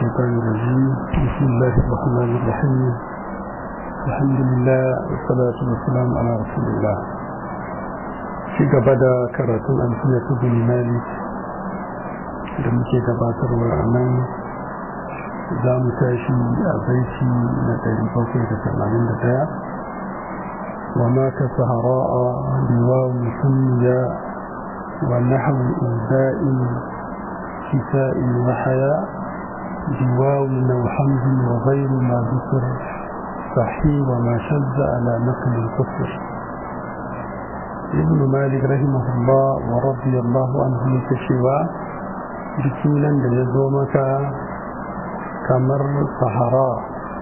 الشيطان الرجيم بسم الله الرحمن الرحيم الحمد لله والصلاة والسلام على رسول الله في قبدا كراتون أمثلة بن مالك da muke gabatarwa a nan za mu tashi a baiti na 781 wa mata sahara'a biwawu sunniya wa nahwu iza'in kisa'in wa haya biwawu naw hamzin wa ghayru ma dhukr sahih wa ma shadda ala naql al-kufr ibn malik rahimahullah wa radiyallahu anhu yake cewa duk sunan da ya zo maka kamar sahara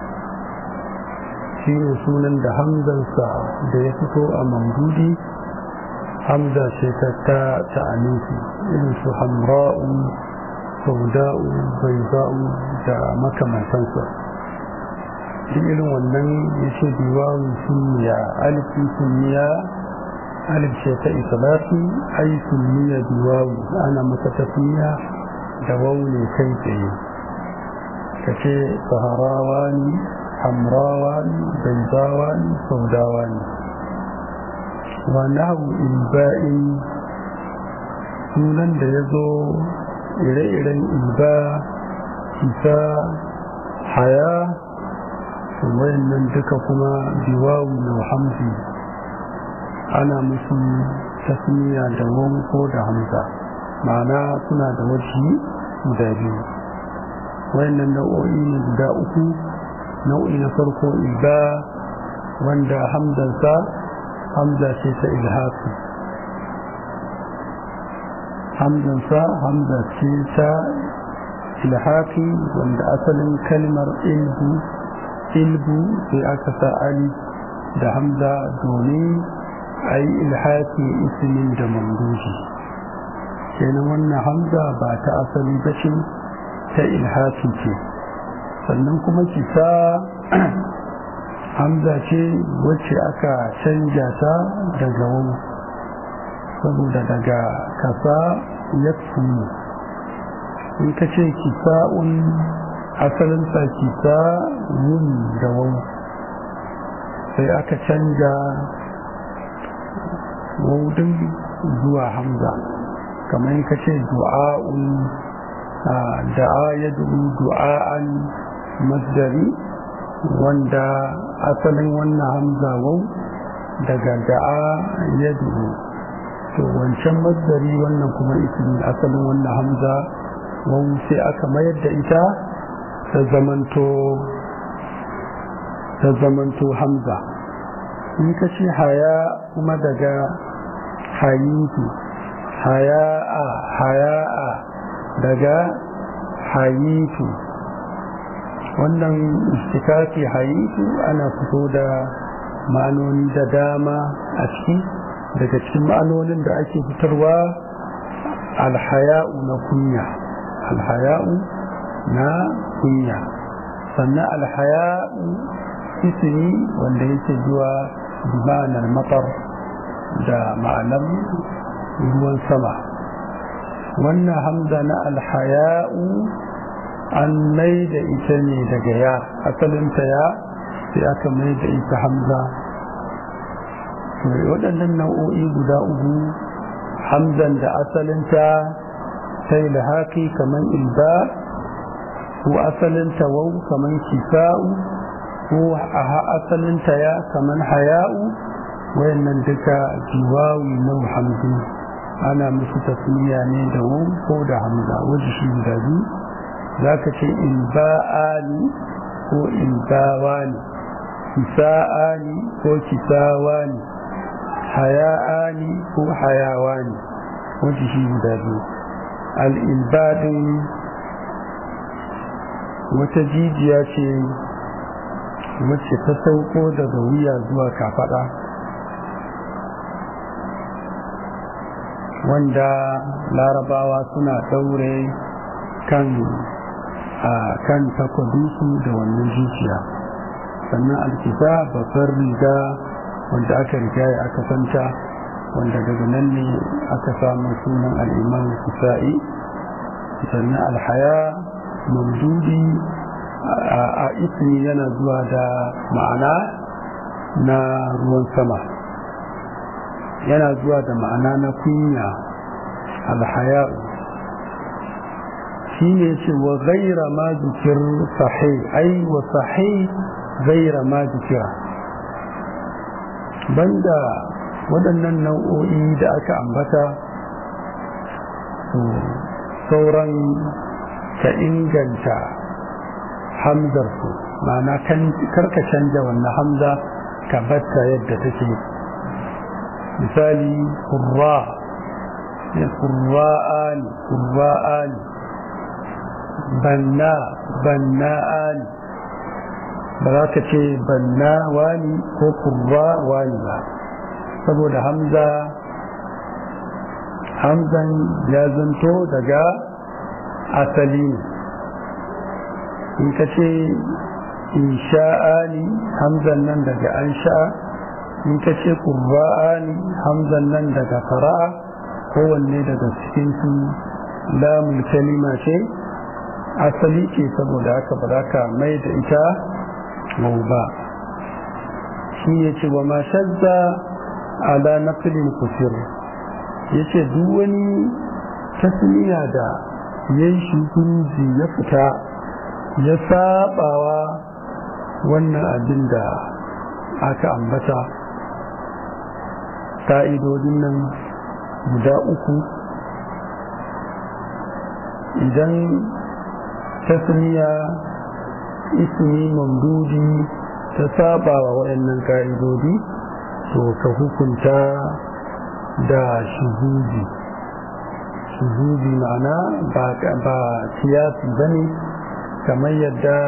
shi ne sunan da hamzansa da ya fito a mamdudi hamza ce ta ta ta'anifi irin su hamra'u sauda'u baiza'u da makamantansa duk irin wannan ya ce biwawu sunniya alifi sunniya alif ce ta islafi ai sunniya biwawu ana masa tafiya da waune kai tsaye ka ce saharawa ne hamrawa ne baizawa ne saudawa ne wa nahu ilba'in sunan da ya zo ire-iren ilba kisa haya wayannan duka kuma biwawu na hamzi ana musu tasmiya da wanko da hamza ma'ana suna da wasu guda biyu wayannan nau'o'i ne guda uku nau'i na farko ilba wanda hamzansa hamza ce ta ilhafi hamzansa hamza ce ta ilhafi wanda asalin kalmar ilbu ilbu sai aka sa ali da hamza domin a yi ilhafi ismin da mamdushi kenan wannan hamza ba ta asali ba ce ta ilhafi ce sannan kuma kisa hamza ce wacce aka canja ta daga wani saboda daga kasa ya in ka ce kisa'un asalinsa kisa yin da wani sai aka canja waudin zuwa hamza kamar ka ce du'a'un da'a ya du'a'an masdari wanda asalin wannan hamza wau daga da'a ya to wancan masdari wannan kuma ismi asalin wannan hamza wau sai aka mayar da ita ta zamanto ta zamanto hamza in ka ce haya kuma daga hayitu haya'a haya'a daga hayitu wannan istikafi hayitu ana fito da ma'anoni da dama a ciki daga cikin ma'anonin da ake fitarwa alhaya'u na kunya alhaya'u na kunya sannan alhaya'u ismi wanda yake zuwa bimanar matar da ma'anar ruwan sama wannan hamza na alhaya'u an mai da ita ne daga ya asalinta ya sai aka mai da ita hamza waɗannan nau'o'i guda uku hamzan da asalinta ta yi lahaki kamar ilba ko asalinta wau kamar kisa'u ko a asalinta ya kamar haya'u wayannan duka jiwawi na hamdu ana musu tasmiya ne da wau ko da hamza wajen shi guda biyu za ka ce ilba'ani ko ilbawani kisa'ani ko kisawani haya'ani ko hayawani wajen shi guda biyu al'ilbadin wata jijiya ce wacce ta sauko daga wuya zuwa kafada wanda larabawa suna daure kan a kan takwadinsu da wannan zuciya sannan alkisa babbar riga wanda aka riga ya aka santa wanda daga nan ne aka samu sunan al'imam kisa'i sannan alhaya mamdudi a ismi yana zuwa da ma'ana na ruwan sama yana zuwa da ma'ana na kunya alhaya shi ne ce wa gaira ma zikir sahi ai wa sahi gaira ma zikira banda waɗannan nau'o'i da aka ambata sauran ka inganta hamzar su ma'ana karka canja wannan hamza ka batta yadda take misali kurra kurra'ani kurra'ani banna banna'ani ba za ka ce banna wani ko kurra wani ba saboda hamza hamzan ya zanto daga asali in ka ce insha'ani hamzan nan daga an sha'a in ka ce ƙurba'ani hamzan nan daga fara'a kowanne daga cikin su lamun kalima ce asali ce saboda haka ba za ka mai da ita mau ba shi ya ce wa ma shazza ala naqlin kusur ya ce duk wani tasmiya da ya yi shukunji ya fita ya sabawa wannan abin da aka ambata ka'idodin nan guda uku idan tasmiya ismi mamdudi ta sabawa waɗannan ka'idodi to ka hukunta da shuhudi shuhudi ma'ana ba siyasi ba ne kamar yadda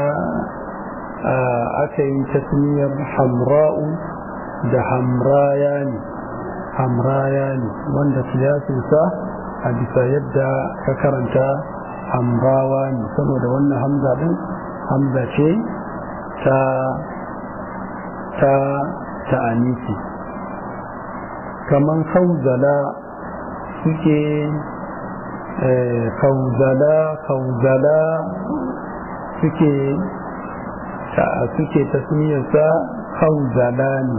aka yi tasmiyar hamra'u da hamraya ne hamraya ne wanda siyasinsa a bisa yadda ka karanta hamrawa ne saboda wannan hamza din hamza ce ta ta ta'anisi kaman kauzala suke kauzala kauzala suke suke tasmiyarsa kauzala ne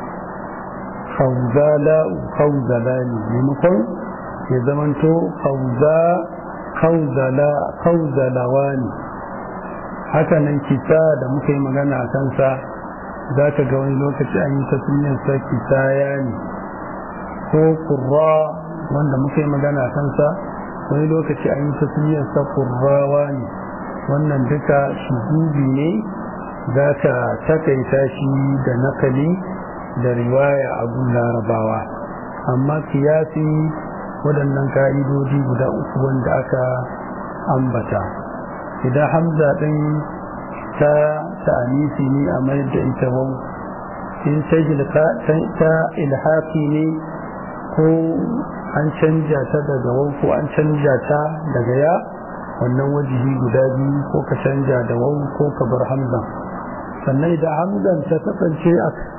kauzala kauzala ne maimakon ya zamanto kauza kauzala kauzalawa ne hakanan kisa da muka yi magana a kansa za ka ga wani lokaci an yi tasmiyarsa kisaya ne ko kurra wanda muka yi magana a kansa wani lokaci an yi tasmiyarsa kurrawa ne wannan duka shugubi ne za ka takaita shi da nakali da riwaya abun larabawa amma kiyasi waɗannan ka'idodi guda uku wanda aka ambata idan hamza ɗin ta ta'anisi ne a mayar da ita wau in ta ilhaki ne ko an canja ta daga wau ko an canja ta daga ya wannan wajihi guda biyu ko ka canja da wau ko ka bar hamzan sannan idan hamzan ta kasance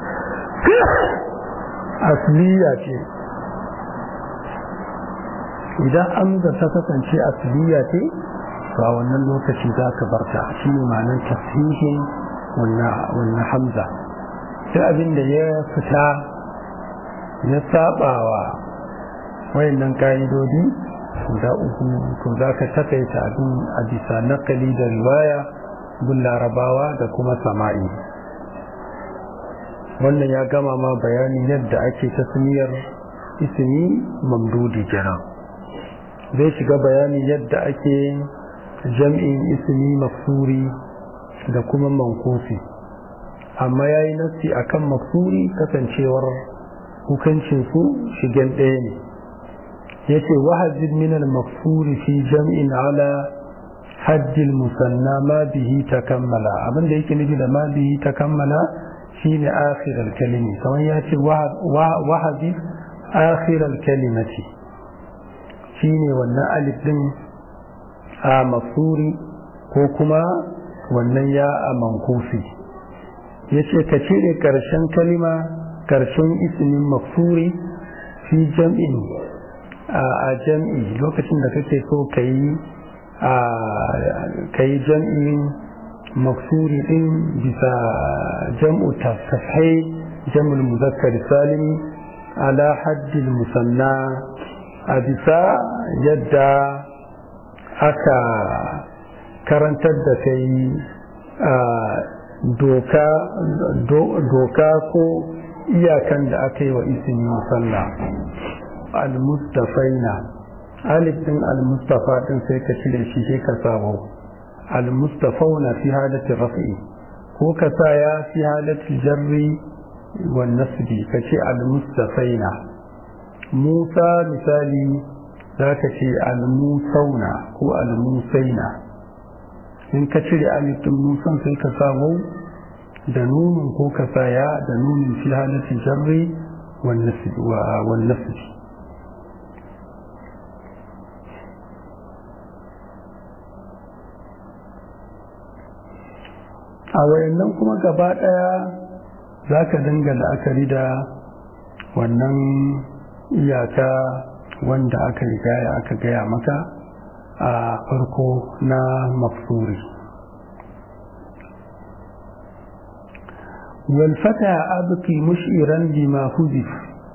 asliya ce idan hamzan ta kasance asliya ce to a wannan lokaci za ka barta shi ne ma'anar tasihin wannan hamza sai abin da ya fita ya sabawa wayannan ka'idodi guda uku to za ka takaita abin a bisa nakali da riwaya gun larabawa da kuma sama'i wannan ya gama ma bayani yadda ake tasmiyar ismi mamdudi kenan zai shiga bayani yadda ake jam'in ismi maksuri da kuma mankufi amma ya yi nassi a kan maksuri kasancewar hukuncinsu shigen ɗaya ne ya ce wahajin minal maksuri fi jam'in ala hajjil musanna ma bihi ta kammala abinda yake nufi da ma bihi ta kammala shine akhirar kalimi kamar ya ce wahabi akhirar kalimati shine wannan alif din a mafsuri ko kuma wannan ya a mankufi ya ce ka cire ƙarshen kalima ƙarshen ismin mafsuri fi jam'in a jam'i lokacin da kake so ka yi ka yi jam'in maksuri din bisa jam'u tafsahai jam'ul muzakkar salimi ala haddil musanna a bisa yadda aka karantar da kai doka ko iyakan da aka yi wa ismi musalla al-mustafaina alif din al-mustafa din sai ka cire shi sai ka sabo al-mustafauna fi halati raf'i ko ka sa ya fi halati jarri wa nasbi ka ce al-mustafaina musa misali za ka ce al-musauna ko al-musaina in ka cire alif din musan sai ka sabo da nunin ko ka sa ya da nunin fi halati jarri wa nasbi a wayannan kuma gaba ɗaya za ka dinga la'akari da wannan iyaka wanda aka rigaya aka gaya maka a farko na mafsuri walfata abki mushiran bima huzif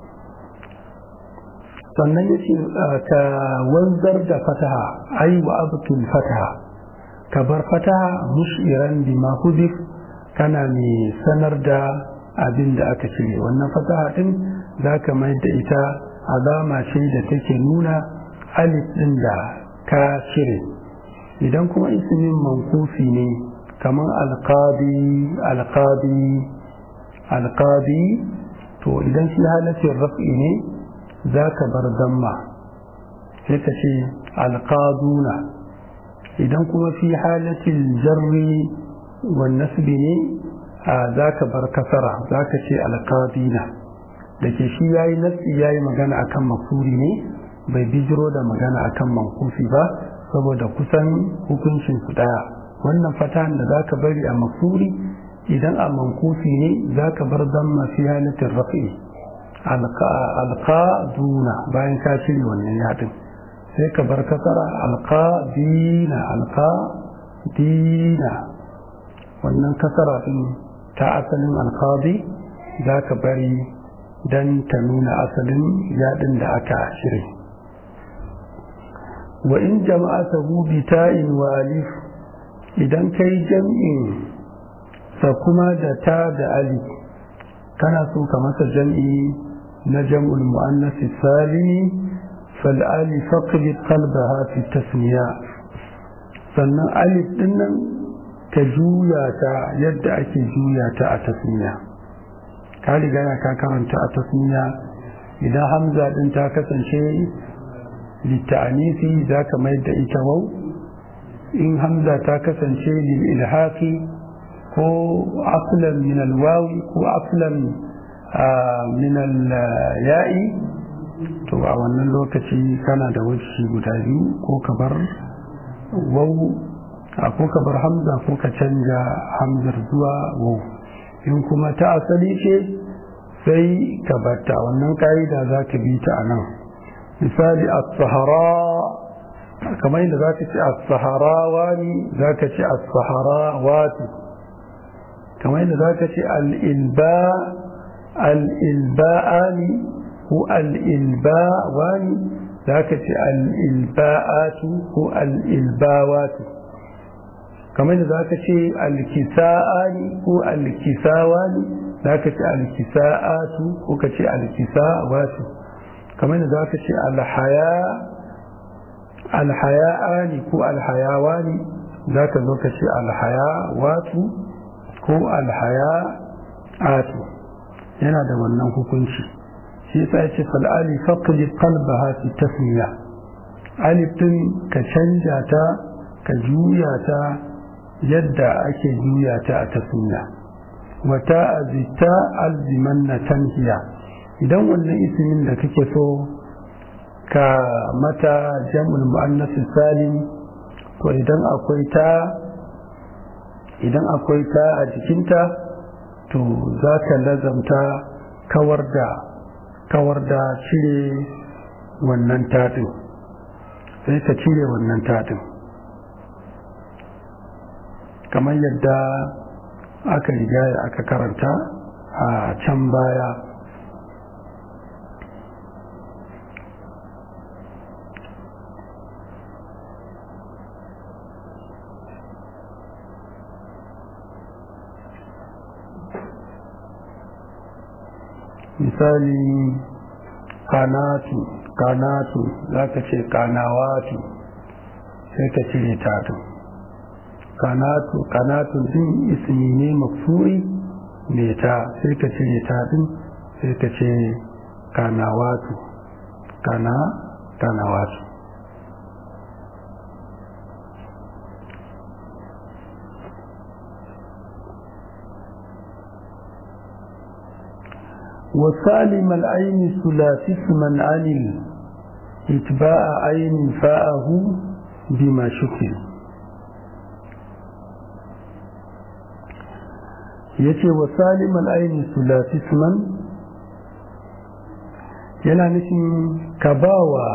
sannan yace ka wanzar da fataha ai wa abkil fataha ka bar fataha mushiran bima hudif kana mai sanar da abin da aka cire wannan fataha din za ka mai da ita alama ce da take nuna alif din da ka cire idan kuma ismin mankufi ne kamar alqadi alqadi alqadi to idan shi halatin raf'i ne za ka bar damma sai ka ce alqaduna idan kuma fi halatin jarri wa nasbi ne za ka bar kasara za ka ce alqadina da ke shi yayi nasi yayi magana akan makuri ne bai bijiro da magana akan mankufi ba saboda kusan hukuncin su daya wannan fatahan da za ka bari a makuri idan a mankufi ne za ka bar damma fi halatin rafi alqaduna bayan ka cire wannan yadin sai ka bar kasara alqadina alqadina wannan kasara din ta asalin alqadi za ka bari dan ta nuna asalin yadin da aka shirye wa in jama'atahu bi ta'in wa alif idan kai jam'in sa kuma da ta da alif kana so ka masa jam'i na jam'ul muannas salimi fal alif faqrid qalbaha fi tasmiya sannan alif din nan ka juya ta yadda ake juya ta a tasmiya ka riga ya ka karanta a tasmiya idan hamza din ta kasance litta'anisi za ka mai da ita wau in hamza ta kasance lil ilhaqi ko aslan min alwawi ko aslan min ya'i to a wannan lokaci kana da wacce guda biyu ko ka bar wau ko ka bar hamza ko ka canja hamzar zuwa wau in kuma ta asali ce sai ka batta wannan ka'ida za ka bi ta a nan misali as-sahara kamar yadda za ka ce as-sahara wani za ka ce as-sahara wati kamar yadda za ka ce al-ilba al-ilba'ani ko al-ilba wani za ka ce al-ilba'atu ko al-ilbawatu kamar yadda za ka ce al-kisa'ani ko al-kisawani za ka ce al-kisa'atu ko ka ce al-kisawatu kamar da za ka ce alhaya alhaya'ani ko alhayawani za ka zo ka ce alhayawatu ko alhaya'atu yana da wannan hukunci shi yasa ya ce fal'ali faqli qalbaha fi tasmiya alif din ka canja ta ka juya ta yadda ake juya ta a tasmiya wata azita alzimanna tanhiya idan wannan ismin da kake so ka mata jam'ul mu'annas salim to idan akwai ta idan akwai ta a jikinta to za ka lazamta kawar da kawar da cire wannan taɗin sai ka cire wannan taɗin kamar yadda aka riga aka karanta a can baya misali kanatu kanatu za ka ce kanawatu sai ka cire tatu kanatu kanatu din ismi ne mafuri mai ta sai ka cire tatu sai ka ce kanawatu kana kanawatu وسالم العين ثلاثي اسما عن اتباع عين فاءه بما شكل yace wa salim al'aini sulasi suman yana nufin ka ba wa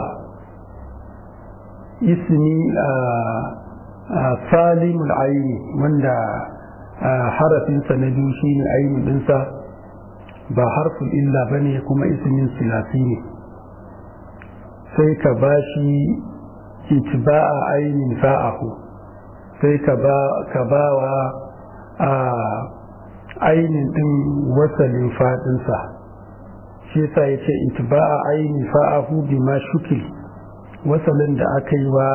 ismi a salim al'aini wanda harafinsa na biyu shi ne ainihin ɗinsa ba harfin illa ba ne kuma ismin silasi ne sai ka ba shi itba'a ainihin fa'ahu sai ka ba wa a ainihin ɗin wasalin faɗinsa shi sa ya ce itba'a ainihin fa'ahu bi ma shukil wasalin da aka yi wa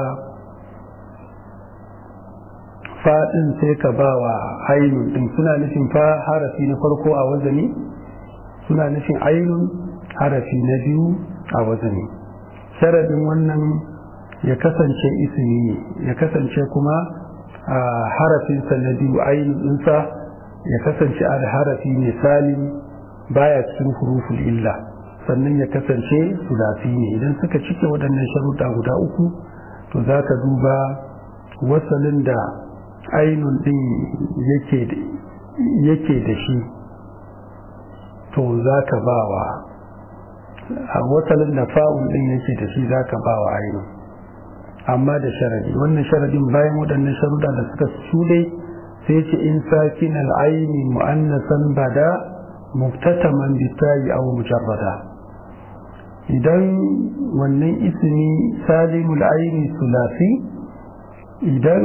faɗin sai ka ba wa ainihin ɗin suna nufin fa harafi na farko a wazani suna nufin ainun harafi na biyu a wazani sharadin wannan ya kasance ismi ne ya kasance kuma a harafinsa na biyu ainun ɗinsa ya kasance a harafi ne salim baya cikin huruful illa sannan ya kasance sulasi ne idan suka cike waɗannan sharuɗa guda uku to za ka duba wasalin da ainun ɗin yake da shi to za ka ba wa a wasalin da fa'un ɗin yake da shi za ka ba wa ainihin amma da sharadi wannan sharadin bayan waɗannan sharuda da suka shuɗe sai ce in sakin al'aini mu'annasan bada muftataman bitayi aw mujarrada idan wannan ismi salimul aini sulasi idan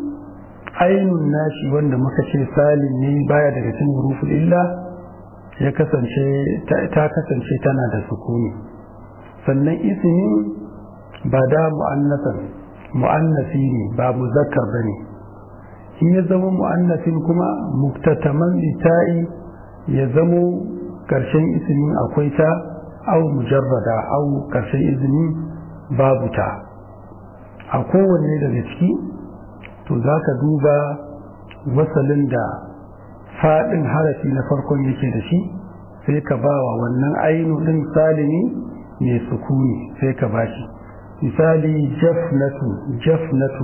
ainun nashi wanda muka ce salim ne baya daga cikin huruful illa ya kasance ta kasance tana da sukuni sannan ismin ba da mu'annasan mu'annasi ne ba muzakkar bane in ya zama mu'annasin kuma muktataman bita'i ya zamo karshen ismin akwai ta au mujarrada au karshen ismin babu ta a kowanne daga ciki to za ka duba wasalin da faɗin harafi na farkon yake da shi sai ka ba wa wannan ainu ɗin salimi mai sukuni sai ka ba shi misali jafnatu jafnatu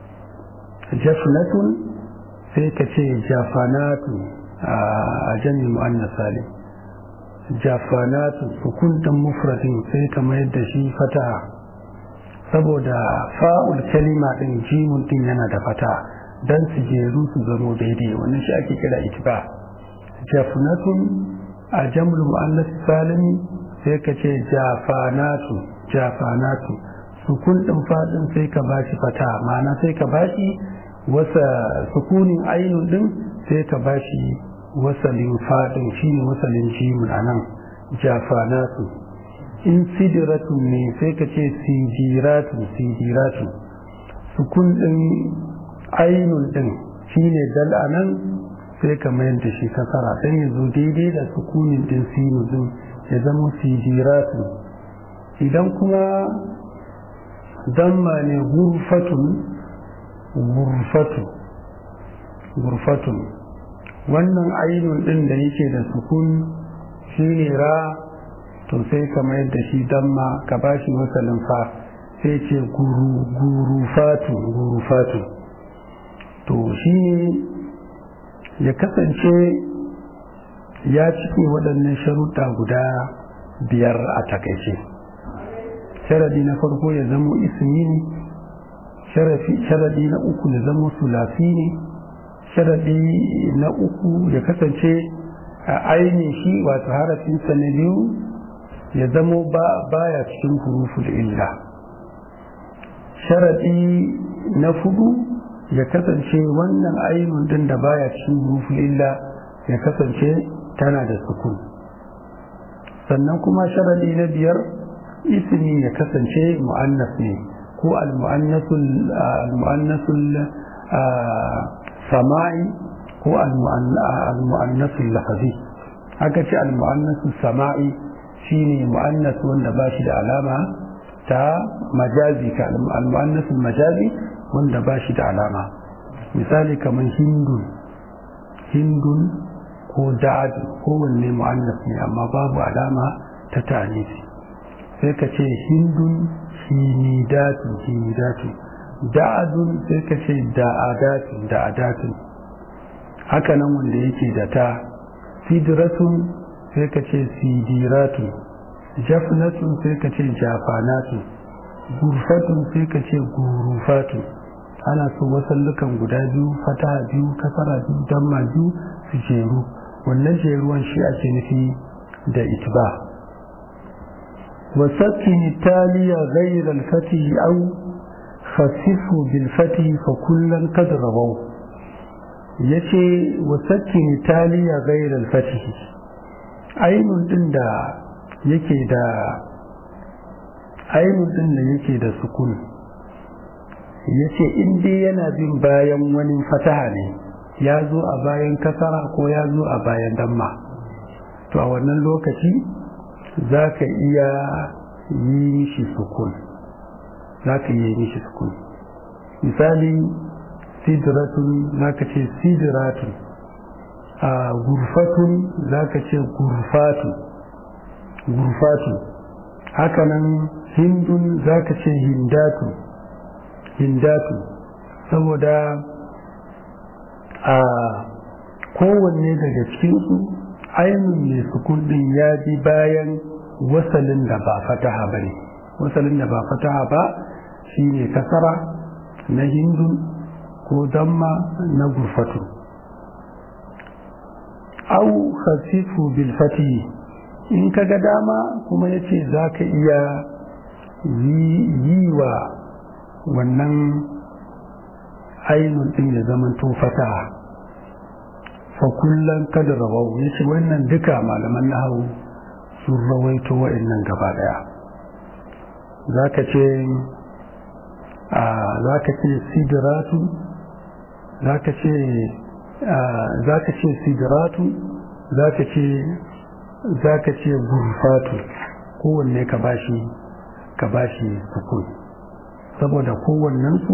jafnatun sai ka ce jafanatu a jami'in mu'annas salim jafanatu sukun ɗin mufradin sai ka mayar da shi fataha saboda fa'ul kalima ɗin jimun ɗin yana da fata don su jeru su zamo daidai wannan shi ake kira itiba jafnatun a jamul mu'annas salimi sai ka ce jafanatu jafanatu sukun ɗin faɗin sai ka bashi fata ma'ana sai ka bashi wasa sukunin ainun ɗin sai ka bashi wasalin faɗin shine wasalin jimun a nan jafanatu in sidiratun ne sai ka ce sijiratu sijiratu sukun ɗin ainun ɗin shine dal a nan sai ka mayar da shi kasara dan ya zo daidai da sukunin ɗin sinu ɗin ya zama sijiratu idan kuma damma ne gurfatun gurfatu gurfatun wannan ainun ɗin da yake da sukun shine ra to sai ka mayar da shi damma ka ba shi wasalin fa sai ce gurufatu gurufatu to shi ne ya kasance ya cike waɗannan sharuɗa guda biyar a takaice sharadi na farko ya zamo ismi ne sharadi na uku ya zamo sulafi ne sharaɗi na uku ya kasance a ainihin shi wato harafinsa na biyu ya zamo ba baya cikin huruful illa sharaɗi na fudu ya kasance wannan ainihin din da baya cikin huruful illa ya kasance tana da sukun sannan kuma sharaɗi na biyar ismi ya kasance mu'annas ne ko al-mu'annasul sama'i ko al-mu'annasul lafazi haka ce al-mu'annasul sama'i shine mu'annas wanda ba shi da alama ta majazi ka al-mu'annasul majazi wanda ba shi da alama misali kamar hindun hindun ko da'ad kowanne mu'annas ne amma babu alama ta tanisi sai ka ce hindun hinidatu hinidatu da'adun sai ka ce da'adatu da'adatu haka nan wanda yake da ta sidratun sai ka ce sidiratu jafnatun sai ka ce jafanatu gurfatun sai ka ce gurufatu ana so wasallukan guda biyu fata biyu kasara biyu damma biyu su jeru wannan jeruwan shi ake nufi da itba وسكن التالي غير الفتح أو خففه بالفتح فكلا قد رووا yace wasakkin taliya gairar fatihi ainun din da yake da ainun din da yake da sukun yace in dai yana bin bayan wani fataha ne ya zo a bayan kasara ko ya zo a bayan damma to a wannan lokaci za ka iya yi mishi sukun za ka iya yi mishi sukun misali sidratun za ka ce sidratun a gurfatun za ka ce gurfatu gurfatu hakanan hindun za ka ce hindatu hindatu saboda a kowanne daga cikinsu ainihin mai sukun din ya bi bayan wasalin da ba fataha ba ne wasalin da ba fataha ba shi ne kasara na hindun ko damma na gurfatu au khasifu bil fatihi in ka ga dama kuma ya ce za ka iya yi wa wannan ainihin din ya zamanto fataha fa kullum kada rawau ya ce wannan duka malaman nahawu sun rawaito wa'annan gaba daya za ka ce za ka ce sidiratu za ka ce za ka ce sidiratu za ka ce za ka ce gurfatu kowanne ka bashi ka bashi sukun saboda kowannensu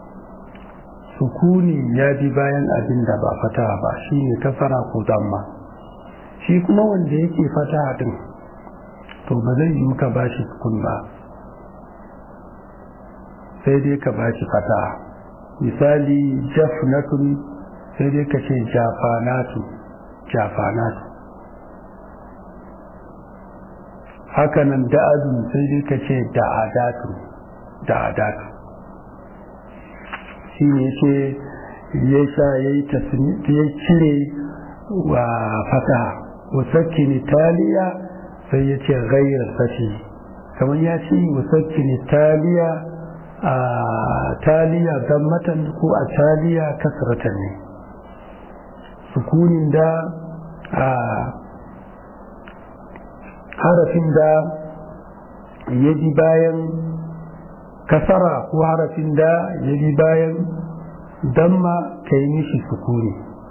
sukuni ya bi bayan abin da ba fata ba shi ne kasara ko damma shi kuma wanda yake fata din to ba zai yi ka bashi sukun ba sai dai ka bashi fata misali jafnatun sai dai ka ce jafanatu jafanatu hakanan da'adun sai dai ka ce da'adatu da'adatu shi ne ce ya sha ya yi ya cire wa fata wasakkin italiya sai ya ce gairar fati kamar ya ce wasakkin italiya a taliya gammatan ko a taliya kasratan ne sukunin da a harafin da ya bi bayan kasara ko harafin da ya bi bayan damma ka yi mishi sukuni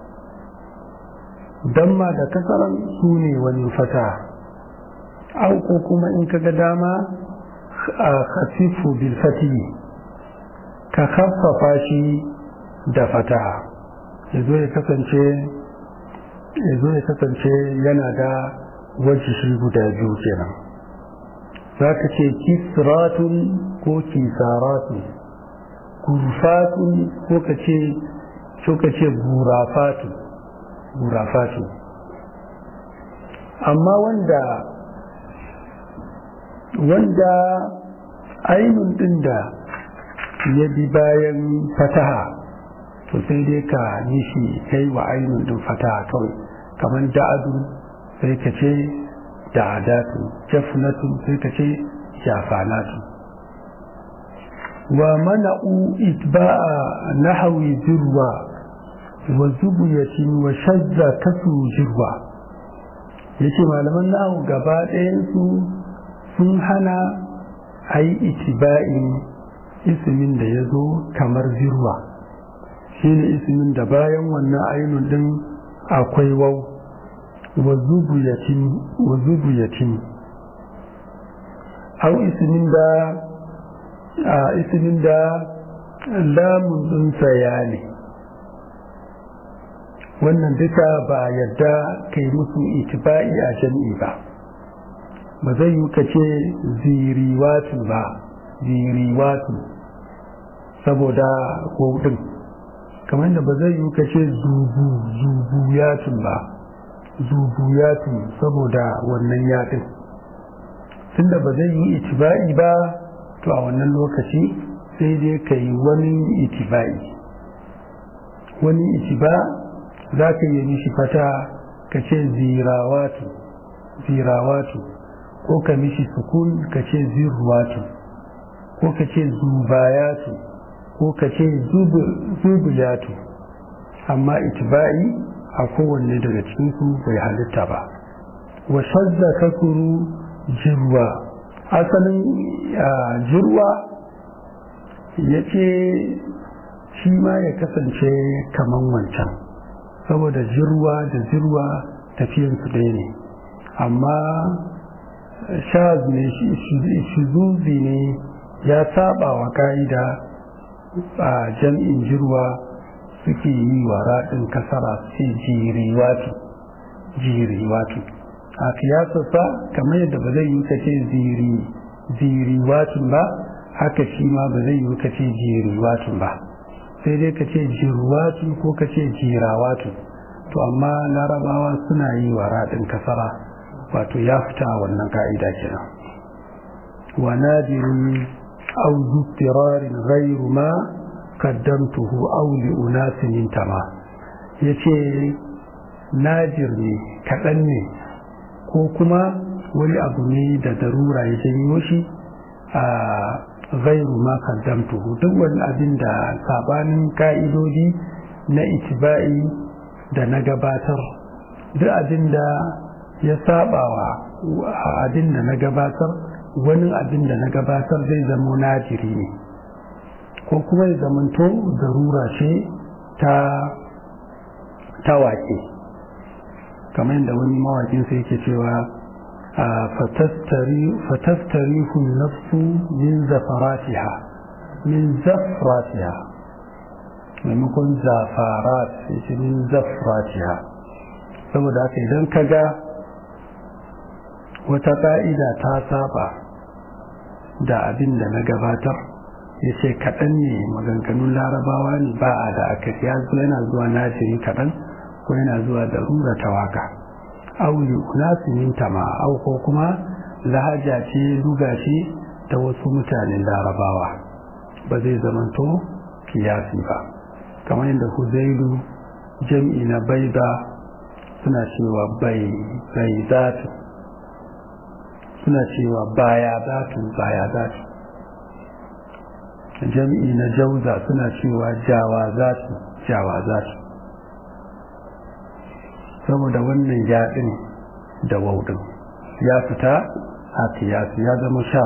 damma da kasaran su ne wani fata au ko kuma in kaga dama a khasifu bil fatihi ka khaffafa shi da fata ya zo ya kasance ya zo ya kasance yana da wajishi guda biyu kenan za ka ce kisratun ko kisaratun gurfatun ko ka ce ko ka ce gurafatu gurafatu amma wanda wanda ainun din da ya bi bayan fataha to sai dai ka yi shi kai wa ainihin din fata kawai kamar da'adu sai ka ce da'adatu jafnatu sai ka ce jafanatu wa mana'u itba'a nahawi jirwa wa zubuyatin wa shazza kasu jirwa yace malaman nahu gaba ɗayan su sun hana a yi itiba'in ismin da ya zo kamar zirwa shi ne ismin da bayan wannan ainun din akwai wau wa zubuyatin au ismin da a ismin da lamun ɗinsa ya ne wannan duka ba yadda kai musu itiba'i a jami'i ba ba zai yi ka ce ziriwatu ba ziriwatu saboda kodin kamar da ba zai yi ka ce zubu zubuyatun ba zubuyatun saboda wannan yaɗin tunda ba zai yi itiba'i ba to a wannan lokaci sai dai ka yi wani itiba'i wani itiba za ka yi mishi fata ka ce zirawatu zirawatu ko ka mishi sukun ka ce zirwatu ko ka ce zubayatu ko ka ce zubuyatu amma itiba'i a kowanne daga cikinsu bai halitta ba wa shazza kakuru jirwa asalin jirwa ya ce shi ma ya kasance kaman wancan saboda jirwa da jirwa tafiyansu ɗaya ne amma shaz ne shizuzi ne ya saba wa ka'ida a jam'in jirwa suke yi wa raɗin kasara su jiriwatu jiriwatu a kiyasarsa kamar yadda ba zai yi kace ziriwatun ba haka shi ma ba zai yi kace jiriwatun ba sai dai kace jirwatun ko kace jirawatun to amma larabawa suna yi wa raɗin kasara wato ya fita wannan ka'ida kenan wa nadirun aw zuttirarin ghayru ma qaddamtuhu aw li unasin intama yace nadir ne kaɗan ne ko kuma wani abu ne da darura ya janyo shi a ghayru ma qaddamtuhu duk wani abin da sabanin ka'idodi na itiba'i da na gabatar duk abin da ya sabawa abin da na gabatar wani abin da na gabatar zai zama najiri ne ko kuma ya zamanto darura ce ta tawake kamar yadda wani mawakin sai yake cewa fatastarihu nafsu min zafaratiha min zafratiha maimakon zafarat sai min zafratiha saboda haka idan ka ga wata ƙa'ida ta saba da abin da na gabatar ya ce kaɗan ne maganganun larabawa ne ba a da aka ya zo yana zuwa najiri kaɗan ko yana zuwa da rura ta waka auli unasimin tama au ko kuma lahaja ce luga ce ta wasu mutanen larabawa ba zai zamanto kiyasi ba kamar yadda huzailu jam'i na baida suna cewa bai bai zatu suna cewa baya zatu baya zatu jam'i na jauza suna cewa jawa zatu jawa zatu saboda wannan yaɗin da waudin ya fita a kiyasi ya zama sha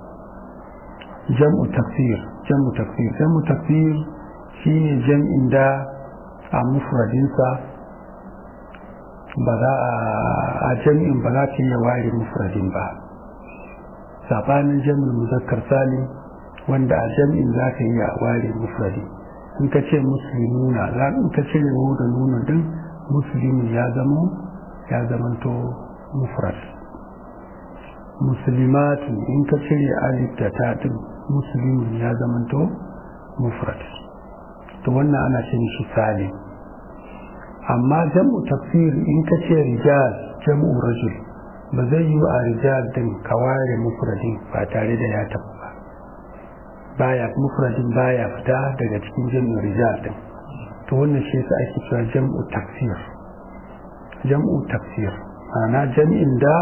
jam'u tafsir jam'u tafsir jam'u tafsir shine jam'in da a mufradinsa ba za a jam'in ba za ta iya ware mufradin ba sabanin jam'in muzakkar salim wanda a jam'in za ka iya ware mufradi in ka ce musulmuna za in ka ce yawo da nuna din musulmi ya zama ya zamanto mufrad musulmatu in ka cire alif da ta din musulmi ya zamanto mufrad to wannan ana ce shi salim amma jam'u tafsir in ka ce rijal jam'u rajul ba zai yi a rijal din ka ware mufradin ba tare da ya tafi ba baya mufradin baya fita daga cikin jam'u rijal din to wannan shi yasa ake cewa jam'u tafsir jam'u tafsir ana jam'in da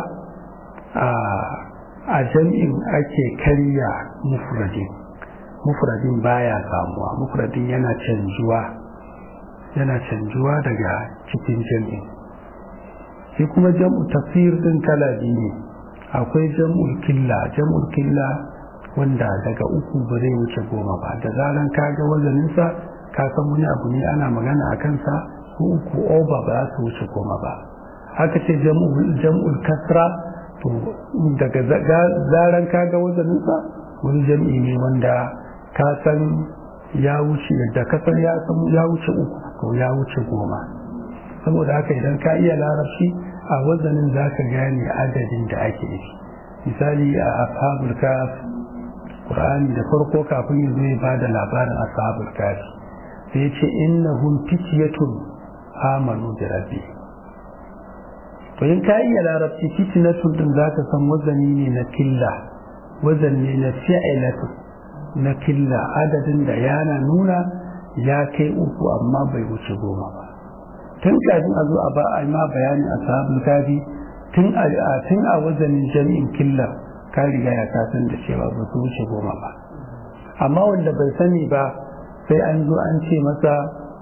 a jam'in ake karya mufradin mufradin baya samuwa mufradin yana canjuwa yana canjuwa daga cikin jam'in shi kuma jam'u tafsir din kala biyu ne akwai jam'ul killa jam'ul killa wanda daga uku ba zai wuce goma ba da zaran ka ga wazaninsa ka san wani abu ne ana magana a kansa ko uku oba ba za su wuce goma ba haka ce jam'ul kasra to daga zaran ka ga wazaninsa wani jam'i ne wanda ka san ya wuce da ka san ya wuce uku to ya wuce goma saboda haka idan ka iya larabci a wazanin za ka gane adadin da ake yi misali a ashabul kaf qur'ani da farko kafin ya zo ya bada labarin ashabul kaf sai ce innahum fityatun amanu bi rabbi to in ka iya larabci fityatun din za ka san wazani ne na killa wazan ne na fi'ilatu na killa adadin da yana nuna ya kai uku amma bai wuce goma ba tun kafin a zo a ba a ma bayani a sahabul kafi tun a tun a wazanin jami'in killa ka riga ya kasan da cewa ba su wuce goma ba amma wanda bai sani ba sai an zo an ce masa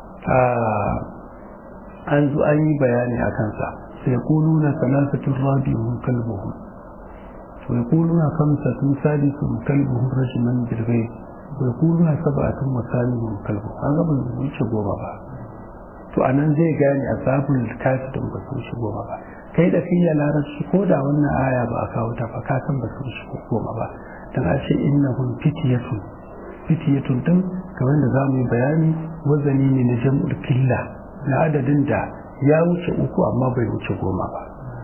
an zo an yi bayani a kansa sai kuluna salasatun rabi'un kalbuhum wa yaquluna khamsatun sadisuhum kalbuhum rajman bil ghaib wa yaquluna sab'atun wa thaminun kalbuhum an ga ban wuce goma ba to anan zai gane asabul kafi don ba su shigo ba kai da fiye larabci ko da wannan aya ba a kawo ta fa ka san ba su shigo goma ba dan a ce innahum fitiyatun fitiyatun din kamar da za mu yi bayani wazani ne na jam'ul killa na adadin da ya wuce uku amma bai wuce goma ba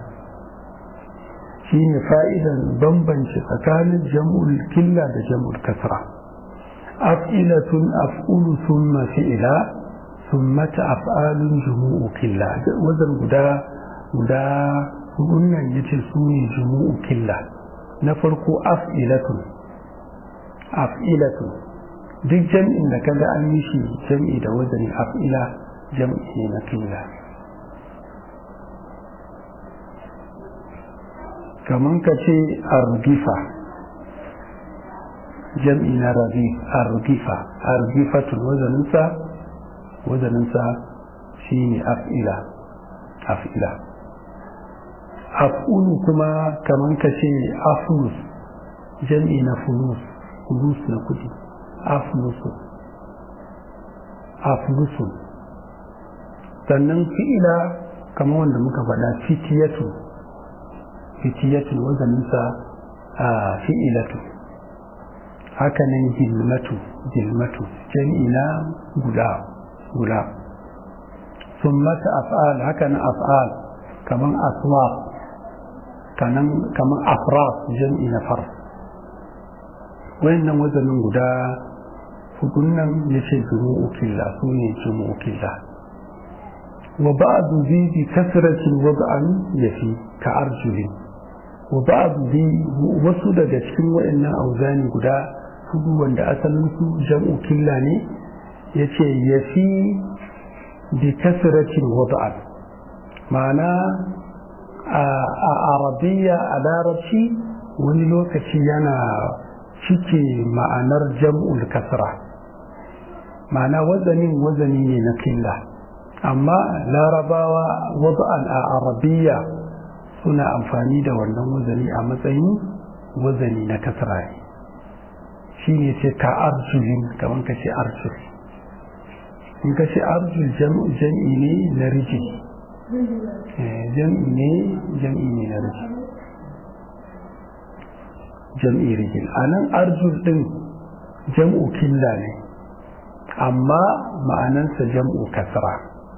shi ne fa'idan bambanci tsakanin jam'ul killa da jam'ul kasra af'ilatun af'ulu thumma fi'ila ثمة أفعال جموع كلا وزن guda guda wannan yace su ne jumu'u killa na farko af'ilatun af'ilatun duk jam'in da kaga an yi shi jam'i da wazanin af'ila jam'i ne na killa kaman ka ce argifa jam'i na argifa argifatul wazaninsa wazaninsa shi ne af'ila af'ila af'ulu kuma kamar ka ce aflus jam'i na fulus fulus na kudi aflusu aflusu sannan fi'ila kamar wanda muka faɗa fitiyatu fitiyatu wazaninsa a fi'ilatu hakanan gilmatu gilmatu jam'i na guda guda sun mata af'al haka na af'al kaman aswaq kaman kaman afras jam'i na far wayannan wazanin guda hudun nan yace jumu'u killa su ne jumu'u killa wa ba'du zi bi kasratin wad'an yafi ka arjuli wa ba'du zi wasu daga cikin wayannan auzani guda hudu wanda asalin su jam'u killa ne yace yafi bi kasratin wad'an ma'ana a arabiya a larabci wani lokaci yana cike ma'anar jam'ul kasra ma'ana wazanin wazani ne na killa amma larabawa wad'an a arabiya suna amfani da wannan wazani a matsayin wazani na kasra ne shi ne ce ka arjulin kamar ka ce arjul in ka ce arjul jam'i ne na rijil jam'i ne jam'i ne na rijil jam'i rijil a nan arjul ɗin jam'u killa ne amma ma'anansa jam'u kasra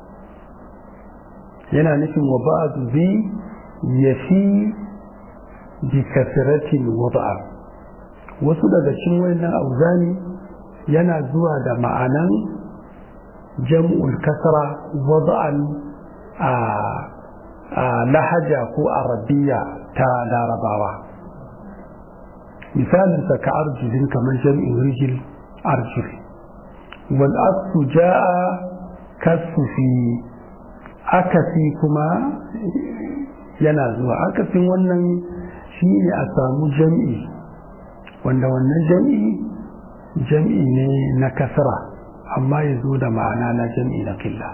yana nufin wa ba'adu bi ya fi bi kasratin wada'a wasu daga cikin wannan auzani yana zuwa da ma'anan jam'ul kasra wada'an a lahaja ko arabiya ta larabawa misalinsa ka arjulin kamar jam'in rijil arjul wal asu ja'a kasufi akasi kuma yana zuwa akasin wannan shi ne a samu jam'i wanda wannan jam'i jam'i ne na kasara amma ya zo da ma'ana na jam'i na killa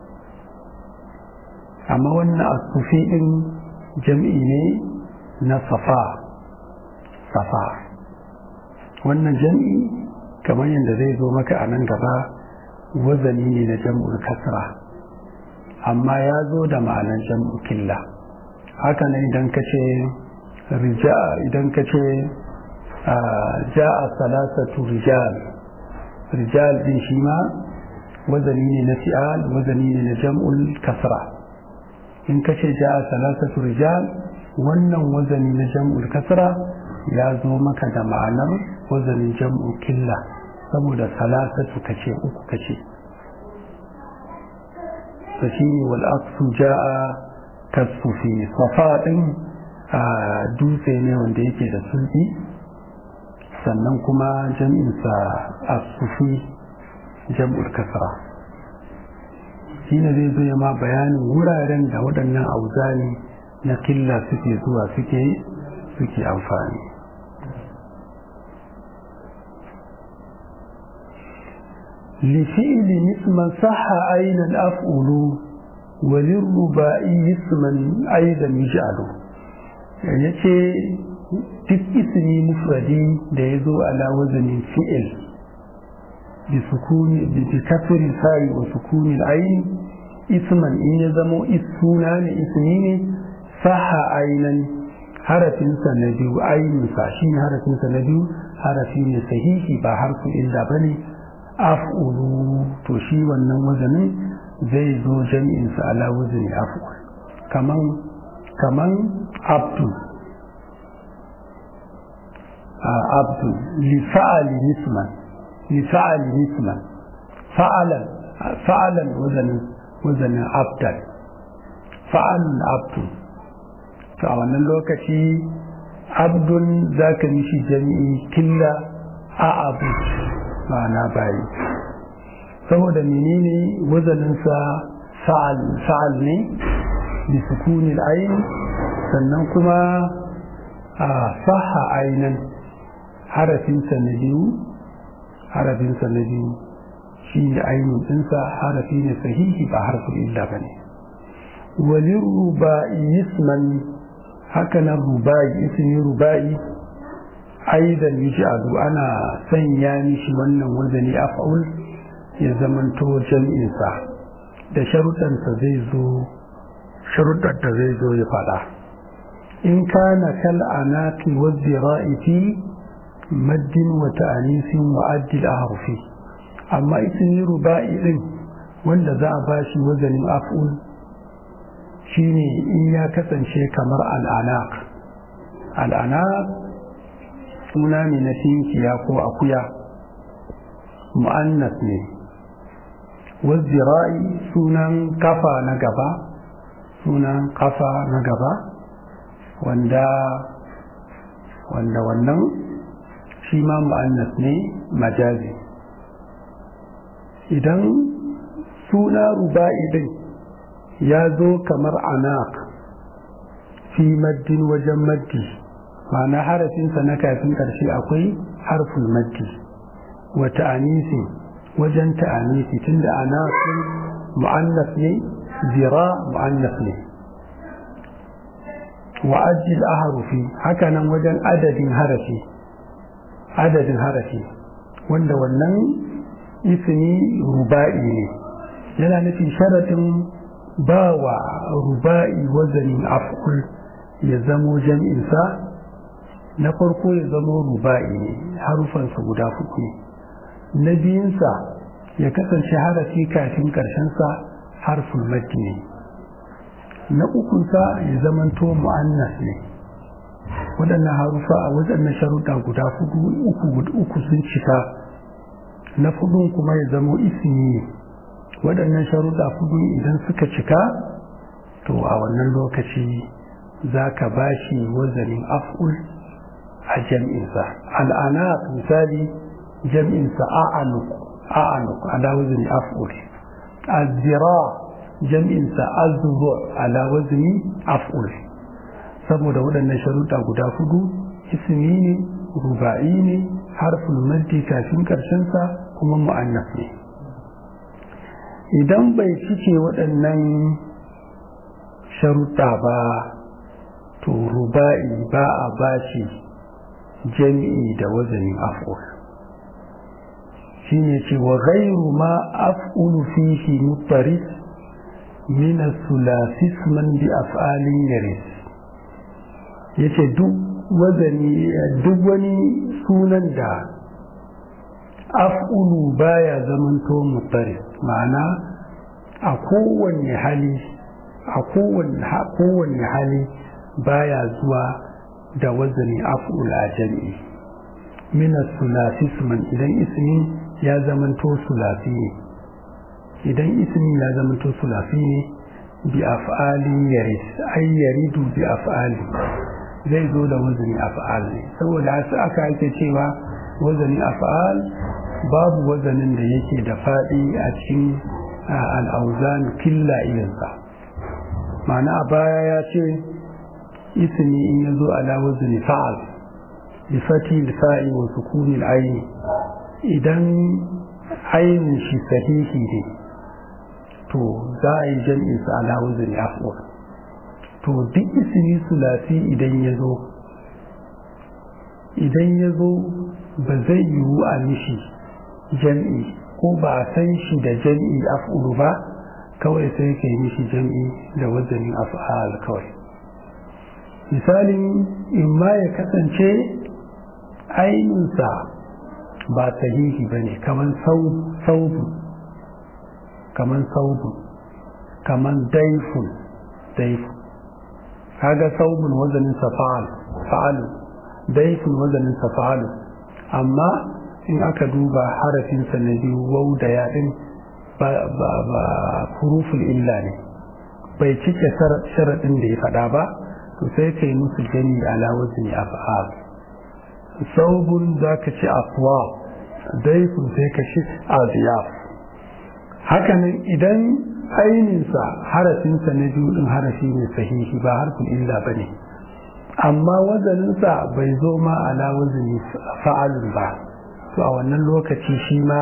amma wannan asufi ɗin jam'i ne na safa safa wannan jam'i kamar yadda zai zo maka a nan gaba wazani ne na jam'ul kasra amma ya zo da ma'anar jam'u killa haka nan idan ka ce idan ka ce ja'a salasatu rijal rijal din shi ma wazani ne na fi'al wazani ne na jam'ul kasra in ka ce ja'a salasatu rijal wannan wazani na jam'ul kasra ya zo maka da ma'anar wazanin jam'u killa saboda salasatu kace uku kace to shine wal aqsu jaa kasufi safa din a dutse ne wanda yake da sulbi sannan kuma jam'in sa asufi jam'ul kasra shine zai zo ma bayanin wuraren da waɗannan auzani na killa suke zuwa suke suke amfani لفعل اسما صح أين الأفعل وللرباعي اسما أيضا يجعل yace duk ismi mufradi da ya zo ala wazanin fi'il bi sukuni bi kasri sa'i wa sukuni al-ayn isman in ya zamo isuna ne ismi ne saha ainan harafinsa na biyu ainihinsa shi ne harafinsa na biyu harafi ne sahihi ba harfu illa bane af'ulu to shi wannan wazanin zai zo jami'insa ala wazani af'ul kaman kaman abdu abdu li fa'ali nisman li fa'ali nisman fa'alan fa'alan wazanin wazanin abdan fa'alun abdu to a wannan lokaci abdun zaka mishi jami'i killa a abu ma'ana bayi saboda menene wazaninsa sa'al ne bi sukuni ayin sannan kuma a saha ainan harafinsa na biyu harafinsa na biyu shi ne ainihin ɗinsa harafi ne sahihi ba harfin illa ba ne walin ruba'i yisman haka na ruba'i ismi ruba'i aidan yuj'alu ana sanya mishi wannan wazani af'ul ya zamanto jam'insa da sharuɗansa zai zo sharuɗar da zai zo ya faɗa in kana kal anaqi wa zira'i fi maddin wa ta'anisin wa addil ahrufi amma ismi ruba'i din wanda za a bashi wazanin af'ul shine in ya kasance kamar al'anaq al'anaq suna ne na tinkiya ko akuya mu'annas ne wazzira'i sunan kafa na gaba sunan kafa na gaba wanda wanda wannan shi ma mu'annas ne majazi idan suna ruba'i din ya zo kamar anak fi maddin wajen maddi ma'ana harafinsa na kafin ƙarshe akwai harful maddi wa ta'anisi wajen ta'anisi tunda anasin mu'annas ne zira mu'annas ne wa ajil ahrufi haka nan wajen adadin harafi adadin harafi wanda wannan ismi ruba'i ne yana nufin sharaɗin ba wa ruba'i wazanin afkul ya zamo jam'insa na farko ya zamo ruba'i ne harufansa guda fuku na biyunsa ya kasance harafi kafin ƙarshensa harful maddi ne na ukunsa ya zamanto mu'annas ne waɗannan harufa a waɗannan sharuɗa guda hudu uku sun cika na fudun kuma ya zamo ismi ne waɗannan sharuɗa hudu idan suka cika to a wannan lokaci za ka ba shi wazanin af'ul a jam'insa al'ana misali jam'insa a'anuk a'anuk ala wazani af'ul azira jam'insa azzu ala wazni af'ul saboda waɗannan sharuɗa guda hudu ismi ne ruba'i ne harful maddi kafin ƙarshensa kuma mu'annas ne idan bai cike waɗannan sharuɗa ba to ruba'i ba a bashi jami'i da wazanin af'ul shine ce wa ghairu ma af'ulu fihi mutaris min as-sulasi isman bi af'alin yaris yace duk wazani duk wani sunan da af'ulu baya zamanto mutaris ma'ana a kowanne hali a kowanne hali baya zuwa da wazani af'ul a jami'i min as-sulasi isman idan ismin ya zamanto sulasi ne idan ismi ya zamanto sulasi ne bi af'alin yaris ay yaridu bi af'ali zai zo da wazani af'al ne saboda haka aka ake cewa wazani af'al babu wazanin da yake da faɗi a cikin al'auzan killa irinsa ma'ana a baya ya ce ismi in ya zo ala wazani fa'al bi fati fa'i wa sukuni al-aini idan ainihin shi sahihi ne to za a yi jam'in sa ala wazani af'ul to duk ismi sulasi idan ya zo idan ya zo ba zai yiwu a mishi jam'i ko ba a san shi da jam'i af'ulu ba kawai sai ka yi mishi jam'i da wazanin af'al kawai misalin in ma ya kasance ainihinsa ba sahihi ba ne kaman saubu kaman saubu kaman daifun daifun kaga saubun wazanin sa fa'alu daifun wazanin sa fa'alu amma in aka duba harafinsa na biyu wau da yaɗin ba huruful illa ne bai cike sharaɗin da ya faɗa ba to sai kai musu gani ala wazni af'al saubun zaka ci afwa daifun sai ka ci aziyaf hakanan idan aininsa harafinsa na biyu din harafi ne sahihi ba harfin illa bane amma wazaninsa bai zo ma ala wazni fa'alun ba to a wannan lokaci shi ma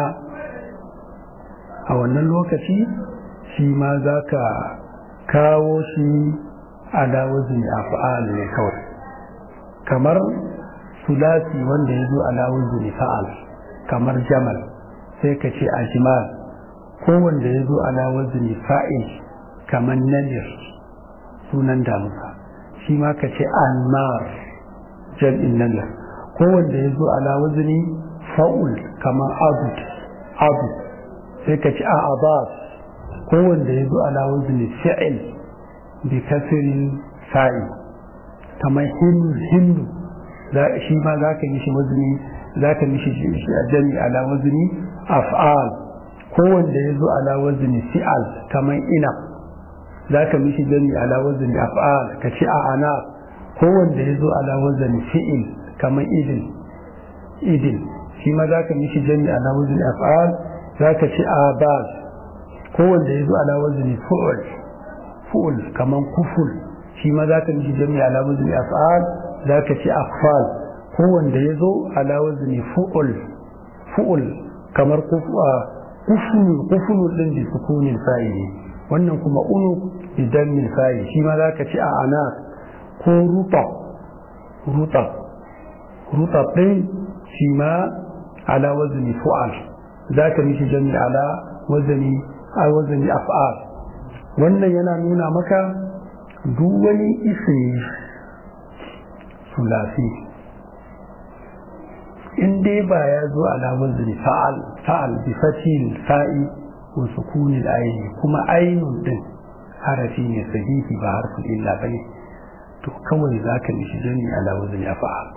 a wannan lokaci shi ma za ka kawo shi ala wazni af'al ne kawai kamar sulasi wanda ya zo ala wazni fa'al kamar jamal sai ka ce ajmal ko wanda ya zo ala wazni fa'il kamar nadir sunan damusa shi ma ka ce anmar jam'in nadir ko wanda ya zo ala wazni fa'ul kamar abud abu sai ka ci a abas ko wanda ya zo ala wazni fi'il bi kasirin sa'i kamar hindu hindu shi ma za ka yi shi wazni za ka mishi jami ala wazni af'al ko wanda ya zo ala wazni fi'al kamar ina za ka mishi jami ala wazni af'al ka ci a ana ko wanda ya zo ala wazni fi'il kamar idin idin shi ma za ka mishi jami ala wazni af'al za ka ci a baz ko wanda ya zo ala wazni fu'ul fu'ul kamar kuful shi ma za ka mishi jami ala wazni af'al za ka ci afal ko wanda ya zo ala wazni fu'ul fu'ul kamar kufulu kufulu din da sukunin fa'ili wannan kuma unu idan min fa'ili shi ma za ka ci a ana ko ruta ruta ruta din shi ma ala wazni fu'al za ka mishi jami ala wazni a wazni af'al wannan yana nuna maka duk wani ismi sulasi in dai ba ya zo ala wazni fa'al fa'al bi fatil fa'i wa sukuni al-ayn kuma ainun din harafi ne sahihi ba harfin illa bane to kawai zaka mishi jami ala wazni fa'al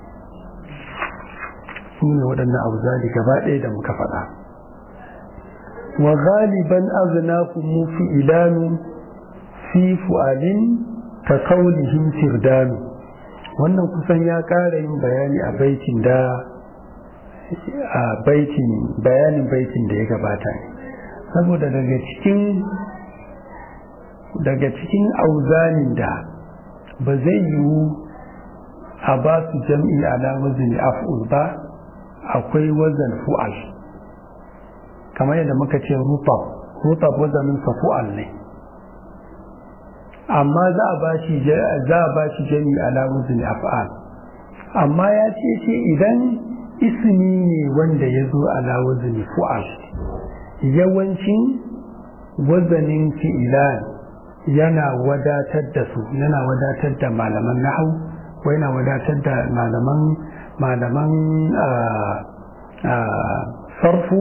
sune waɗannan abu zali gaba ɗaya da muka faɗa wa ghaliban aznakum fi ilanu fi fu'alin ka kaulihim firdanu wannan kusan ya ƙara yin bayani a baitin da a baitin bayanin baitin da ya gabata ne saboda daga cikin daga cikin auzanin da ba zai yiwu a ba su jam'i ala wazin af'ul ba akwai wazan fu'al kamar yadda muka ce rutab rutab wazanin sa fu'al ne amma za a ba shi za a ba shi jam'i ala wazin af'al amma ya ce ce idan ismi ne wanda ya zo ala wazin fu'al yawancin wazanin fi'ilan yana wadatar da su yana wadatar da malaman nahau ko yana wadatar da malaman malaman sarfu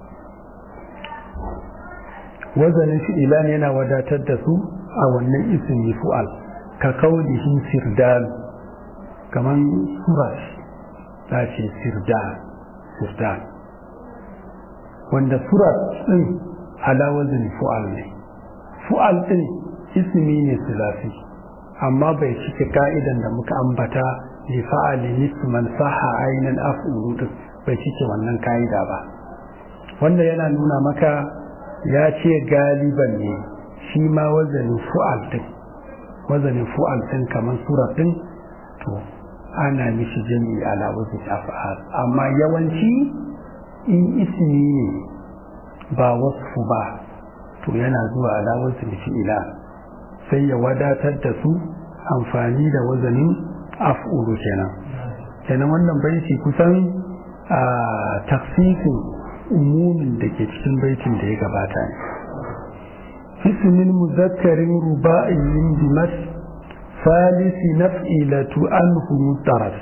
wazanin fi'ilan yana wadatar da su a wannan ismi fu'al ka kaulihin sirdal kaman surat ta ce sirdal sirdal wanda surat din ala wazin fu'al ne fu'al din ismi ne sulasi amma bai cike ka'idan da muka ambata li fa'ali nisman saha ainan af'ulu bai cike wannan ka'ida ba wanda yana nuna maka ya ce galiban ne shi ma wazanin fu'al din wazanin fu'al din kamar surat din to ana mishi jami'i ala wazin af'al amma yawanci in ismi ne ba wasfu ba to yana zuwa ala wazin fi'ila sai ya wadatar da su amfani da wazanin af'ulu kenan kenan wannan baiti kusan a tafsirin umumin da ke cikin baitin da ya gabata ne ismin muzakkarin ruba'in bimas salisi naf'ilatu anhu mutaras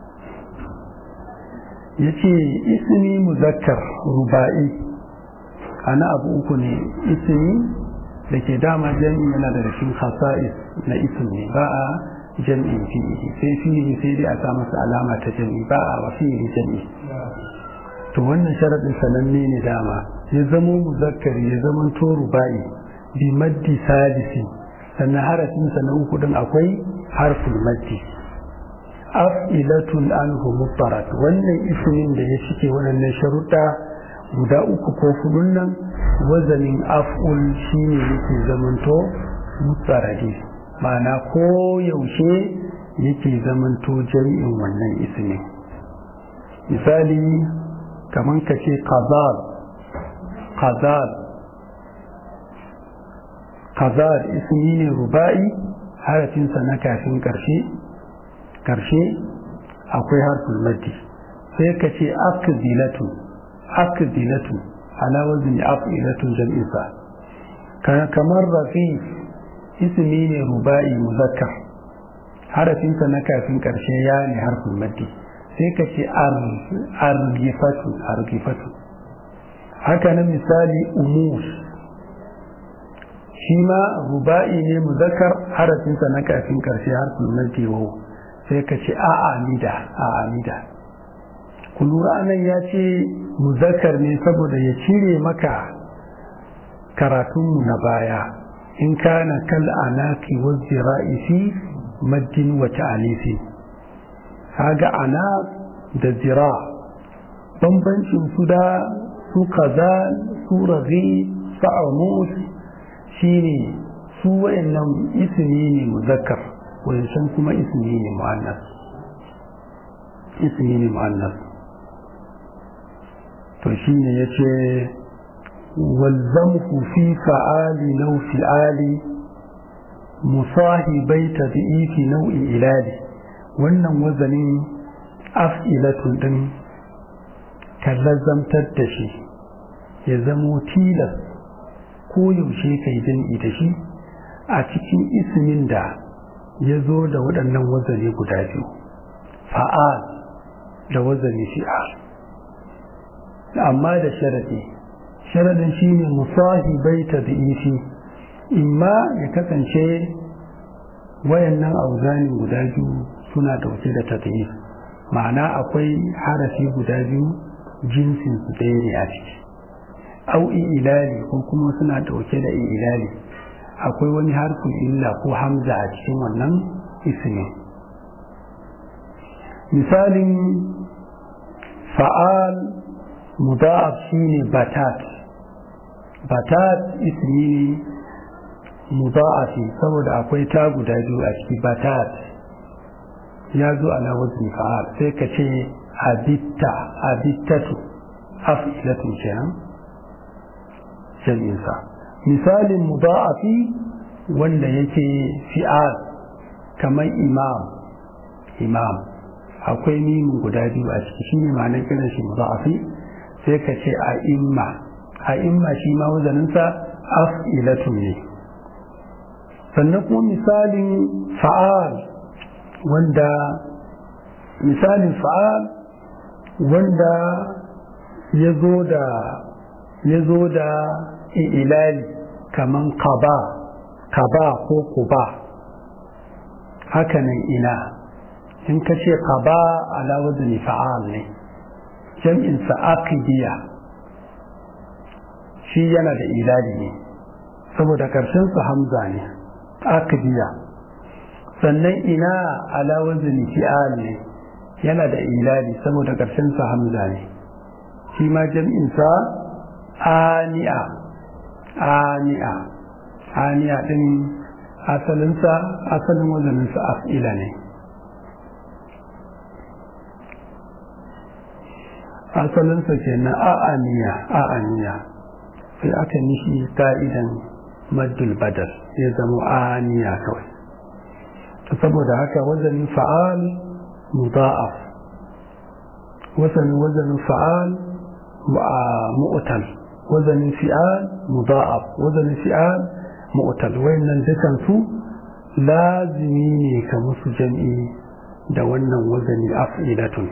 yace ismi muzakkar ruba'i ana abu uku ne ismi da ke dama jami'i yana da cikin khasa'is na ismi ba a jami'in fi'ili sai fi'ili sai dai a sa masa alama ta jami'i ba a wa fi'ili jami'i to wannan sharadin sananne ne dama ya zamo muzakkari ya zama to ruba'i bi maddi salisi sannan harafin sa na uku din akwai harful maddi af'ilatun anhu mubarak wannan ismin da ya cike wannan sharuɗa guda uku ko hudun nan wazanin af'ul shine yake zamanto mutsaradi ma'ana ko yaushe yake zamanto jami'in wannan ismin misali kaman ka ce qazal qazal qazal ismi ne ruba'i harafinsa na kafin karshe karshe akwai harful maddi sai ka ce akdilatu akdilatu ala wazni afilatun jam'isa kamar rafi ismi ne ruba'i muzakkar harafinsa na kafin karshe ya ne harfin maddi sai ka ce argifatu argifatu haka na misali umus shi ma ruba'i ne muzakkar harafinsa na kafin karshe harfin maddi wau sai ka ce a'amida a'amida ku lura anan ya ce muzakkar ne saboda ya cire maka karatunmu na baya in kana kal anaki wa zira'i fi maddin wa ta'alifi kaga ana da zira bambancin su da su kaza su raghi sa'amus shine su wayannan ismi ne muzakkar wayancan kuma ismi ne mu'annas ismi ne mu'annas to shine yace walzamhu fi fa'ali law fi'ali musahibai tad'ifi nau'i ilali wannan wazanin af'ilatun din kallazamtar da shi ya zamo tilas ko yaushe kai jam'i da shi a cikin ismin da ya zo da waɗannan wazane guda biyu fa'al da wazane fi'al amma da sharadi sharadin shi ne musahibai ta da'ifi imma ya kasance wayannan auzani guda biyu suna dauke da tadif ma'ana akwai harafi guda biyu jinsin su ɗaya ne a ciki au ilali ko kuma suna dauke da ilali akwai wani harfin illa ko hamza a cikin wannan ismin misalin fa'al mudaf shine batat batat ismi ne mudha'afi saboda akwai ta guda biyu a ciki batat ya zo ala wazni fa'al sai ka ce abitta abittatu afilatu kenan jam'insa misalin mudha'afi wanda yake fi'al kamar imam imam akwai mimin guda biyu a ciki shine ma'anar kiran shi mudha'afi sai ka ce a imma a imma shi ma wazaninsa af'ilatu ne sannan kuma misalin fa'al wanda misalin fa'al wanda ya zo da ya zo da ilali kaman kaba kaba ko kuba hakanan ina in ka ce kaba ala wazni fa'al ne jam'insa aqidiya shi yana da ilali ne saboda ƙarshensa hamza ne aqidiya sannan ina ala wazni fi'al ne yana da ilali saboda ƙarshensa hamza ne shi ma jam'insa ani'a ani'a ani'a din asalinsa asalin wazaninsa af'ila ne asalinsa ke na a'aniya a'aniya sai aka nishi ka'idan maddul badal ya zama aniya kawai saboda haka wazanin fa'al mudha'af wazanin wazanin fa'al mu'tal wazanin fi'al mudha'af wazanin fi'al mu'tal wayannan dukan su lazimi ne ka musu jam'i da wannan wazani af'ilatun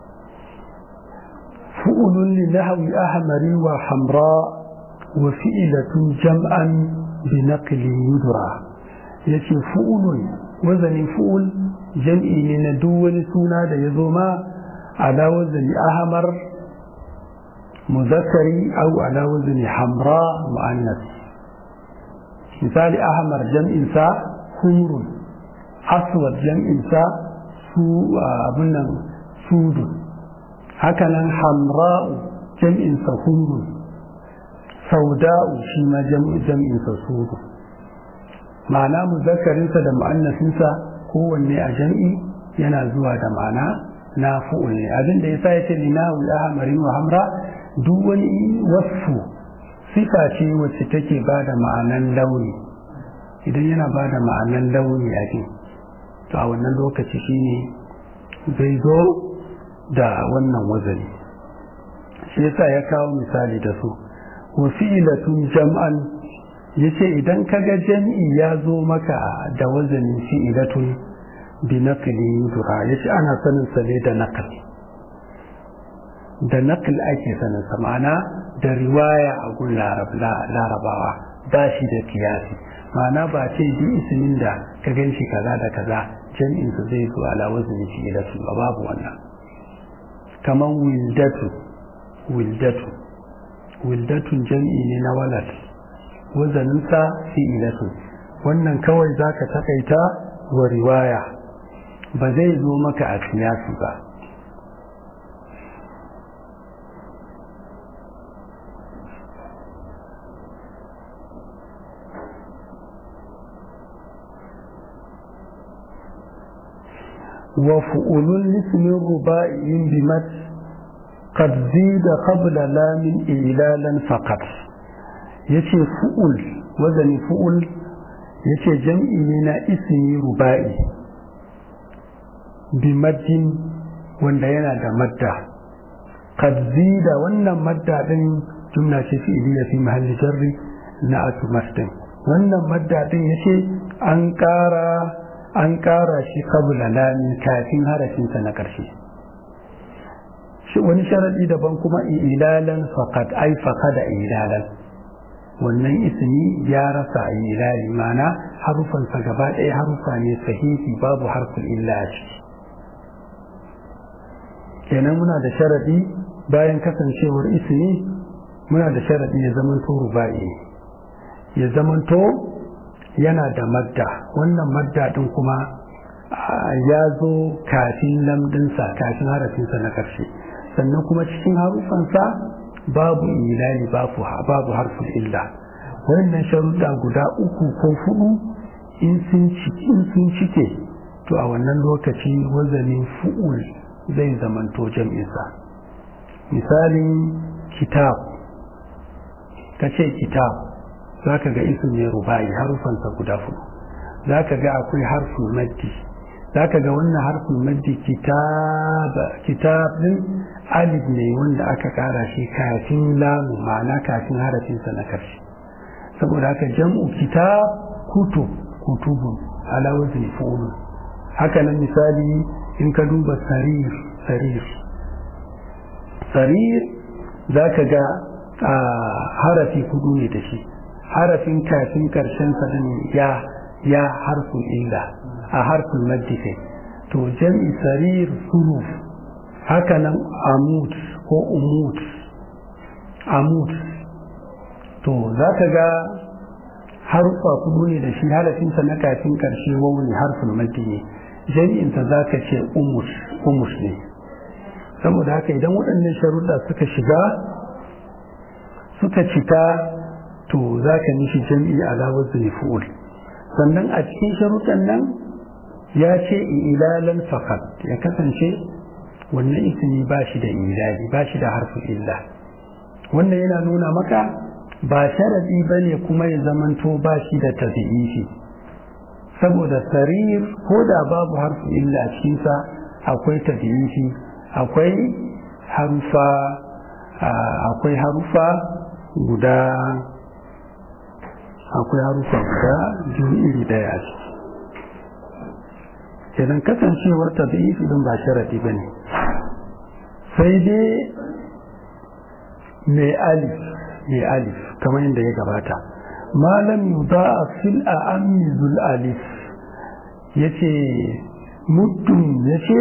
fu'ulun li nahwi ahmari wa hamra wa fi'latun jam'an bi naqli yudra yace fu'ulun wazanin fu'ul jam'i ne na duk wani suna da ya zo ma ala wazani ahmar muzakkari au ala wazani hamra mu'annas misali ahmar jam'in sa humrun aswad jam'in sa su abun nan sudu hakanan hamra'u jam'in sa humrun sauda'u shi ma jam'in sa sudu ma'ana muzakkarinsa da mu'annasinsa kowanne a jam'i yana zuwa da ma'ana na fu'ul ne abin da yasa yace linahu ahmarin wa hamra duk wani wasfu sifa ce wacce take ba da ma'anan launi idan yana ba da ma'anan launi a ce to a wannan lokaci shine zai zo da wannan wazani shi yasa ya kawo misali da su wa fi'latun jam'an yace idan kaga jam'i ya zo maka da wazanin fi'latun bi naqli yudra yace ana sanin sa ne da naql da naql ake sanin sa ma'ana da riwaya a gun larabawa ba shi da kiyasi ma'ana ba ce bi ismin da ka ganshi kaza da kaza jam'in sa zai zo ala wazni fi'latun ba babu wannan kaman wildatu wildatu wildatun jam'i ne na walad wazaninsa fi'ilatun wannan kawai za ka takaita wa riwaya ba zai zo maka a siyasi ba وفؤول الاسم الرباعي بمت قد زيد قبل لام إلالا فقط yace fu'ul wazani fu'ul yace jam'i ne na ismi ruba'i bi maddin wanda yana da madda qad zida wannan madda din jumla ce fi'liya fi mahalli jarri na atumastin wannan madda din yace an ƙara an ƙara shi qabla lamin kafin harafinsa na ƙarshe wani sharadi daban kuma ilalan faqad ai faqada ilalan wannan ismi ya rasa ilali mana harufansa gaba ɗaya harufa ne sahihi babu harfin illa a ciki kenan muna da sharadi bayan kasancewar ismi muna da sharadi ya zamanto ruba'i ya zamanto yana da madda wannan madda din kuma ya zo kafin lamdinsa kafin harafinsa na ƙarshe sannan kuma cikin harufansa babu ilali babu babu harfin illa wannan sharuɗa guda uku ko hudu in sun cike to a wannan lokaci wazanin fu'ul zai zamanto jam'insa misalin kitab ka ce kitab za ka ga isin ne rubayi harufansa guda hudu za ka ga akwai harfin maddi za ka ga wannan harfin maddi kitab din alif ne wanda aka kara shi kafin lamu ma'ana kafin harafinsa na karshe saboda haka jam'u kitab kutub kutubun ala wazni fu'ulun haka nan misali in ka duba sarir sarir sarir za ka ga harafi kudu ne da shi harafin kafin karshen sa ya ya harfin illa a harfin maddi to jam'i sarir suruf haka nan amut ko umut amut to za ka ga harfa kudu ne da shi harafinsa na kafin karshe wawu ne harfin maddi ne jami'insa za ka ce umus ne saboda haka idan waɗannan sharuɗa suka shiga suka cika to za ka nishi jami'i ala wazni fu'ul sannan a cikin sharuɗan nan ya ce ilalan fakat ya kasance wannan ismi ba shi da ilali ba shi da harfin illa wannan yana nuna maka ba sharadi ba ne kuma ya zamanto ba shi da tabi'ifi saboda sarir ko da babu harfin illa a cikinsa akwai tabi'ifi akwai harufa akwai harufa guda akwai harufa guda biyu iri daya a ciki idan kasancewar tabi'ifi don ba sharadi ba ne sai dai mai alif mai alif kamar yadda ya gabata malam yuda a fil a amizul alif ya ce muddin ya ce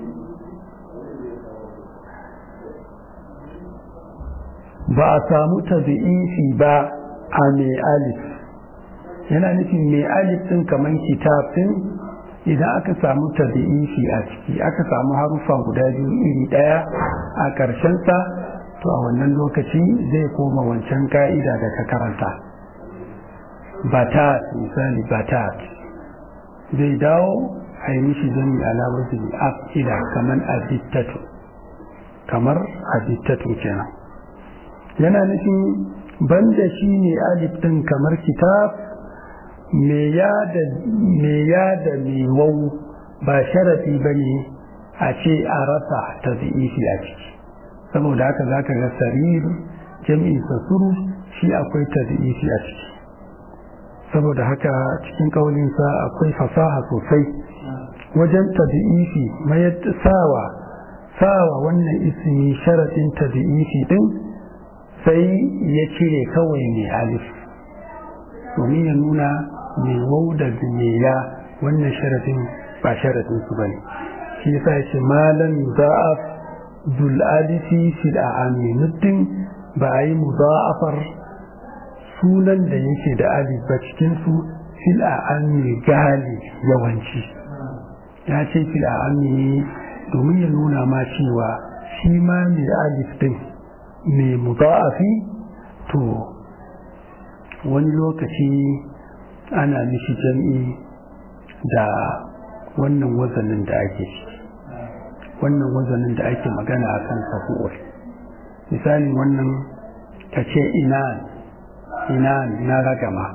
ba a samu tabi'ifi ba a mai alif yana nufin mai alif ɗin kamar kitabin idan aka samu tabi'ifi a ciki aka samu harufa guda biyu iri ɗaya a ƙarshensa to a wannan lokaci zai koma wancan ka'ida da ka karanta batat misali batat zai dawo a yi mishi zami alawar zai afila kamar abittatu kamar abittatu kenan yana nufin banda shi ne alif ɗin kamar kitab me ya da mewau ba sharafi ba ne a ce a rasa ta a ciki saboda haka za ka ga sarir jami'in sasuru shi akwai ta a ciki saboda haka cikin kaulinsa akwai fasaha sosai wajen tabi'ifi mayar sawa sawa wannan ismi sharaɗin tabi'ifi din sai ya cire kawai mai alif domin ya nuna mai wau da ya wannan sharadin ba sharadin su bane shi yasa yace malam za'af dul alifi fil a'ami muddin ba a yi mudha'afar sunan da yake da alif ba cikin su fil a'ami gali yawanci ya ce fil a'ami domin ya nuna ma cewa shi ma mai alif din mai mudha'afi to wani lokaci ana mishi jam'i da wannan wazanin da ake ciki wannan wazanin da ake magana a kan safu'ul misali wannan ta ce inan inan na ragama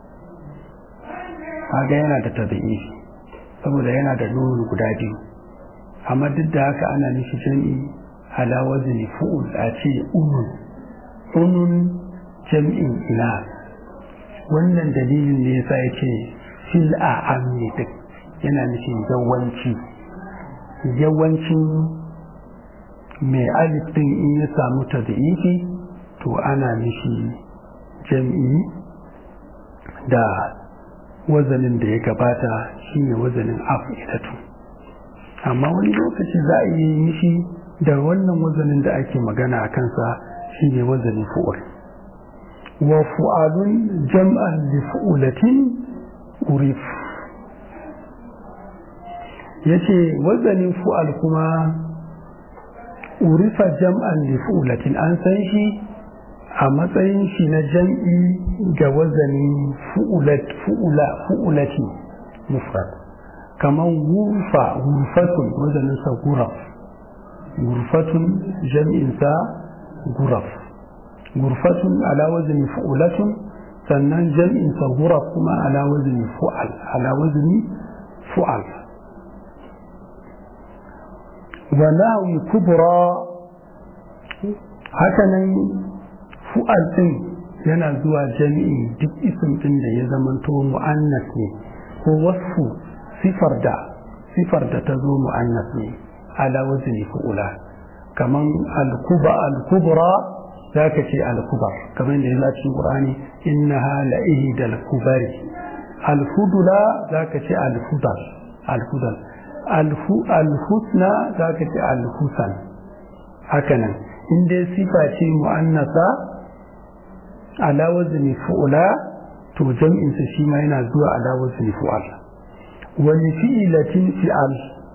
haga yana da tabi'i saboda yana da nunu guda biyu amma duk da haka ana mishi jam'i ala wazni fu'ul a ce unun unun jam'in inan wannan dalilin ne yasa yake fil a amni duk yana nufin yawanci yawancin mai alif din in ya samu tad'ifi to ana mishi jam'i da wazanin da ya gabata shine wazanin af'ilatu amma wani lokaci za a yi mishi da wannan wazanin da ake magana a kansa shine wazanin fu'ul وفؤاد جمعا لفؤلة أريف yace wazanin fu'al kuma urifa jam'an li fu'ulatin an san shi a matsayin shi na jam'i ga wazanin fu'ulat fu'ula fu'ulati mufrad kaman gurfa gurfatun wazanin sa guraf gurfatun jam'in sa guraf gurfatun ala wazni fu'ulatun sannan jam'in sa guraf kuma ala wazni fu'al ala wazni fu'al wa nahwi kubra hakanan fu'al din yana zuwa jami'i duk isim din da ya zamanto mu'annas ne ko wasfu sifar da sifar da ta zo mu'annas ne ala wazni fu'ula kaman al-kuba al-kubra zaka ce al-kubar kaman da yazo a cikin Qur'ani innaha la'ihda al-kubari al-fudula zaka ce al-fudal al-fudal al-husna zaka ce al-husan hakanan in dai sifa ce mu'annasa ala wazni fu'ula to jam'in sa shi ma yana zuwa ala wazni fu'al wani fi'ilatin fi'al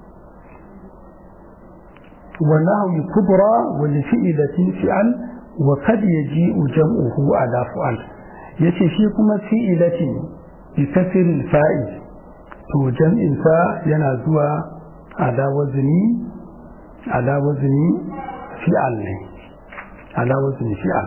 wa nahwi kubra wani fi'ilatin fi'al wa kad yaji'u jam'uhu ala fu'al yace shi kuma fi'ilatin bi kasril fa'il to jam'in sa yana zuwa ala wazni ala wazni fi'al ne ala wazni fi'al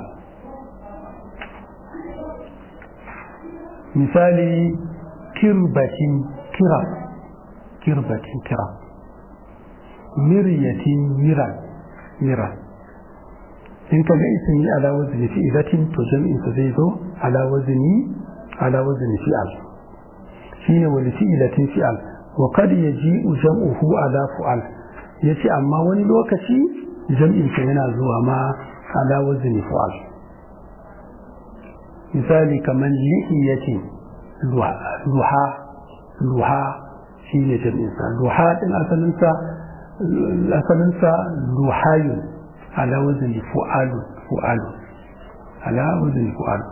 misali kirbatin kira kirbatin kira miryatin mira mira in ka ga ismi ala wazni fi'latin to jam'in sa zai zo ala wazni ala wazni fi'al shine wani fi'latin fi'al wa qad yaji'u jam'uhu ala fu'al yace amma wani lokaci jam'in sa yana zuwa ma ala wazni fu'al misali kamar lihiyatin luha luha shi ne jami'insa luha ɗin asalinsa asalinsa luhayu ala wazini fu'alu fu'alu ala wazini fu'alu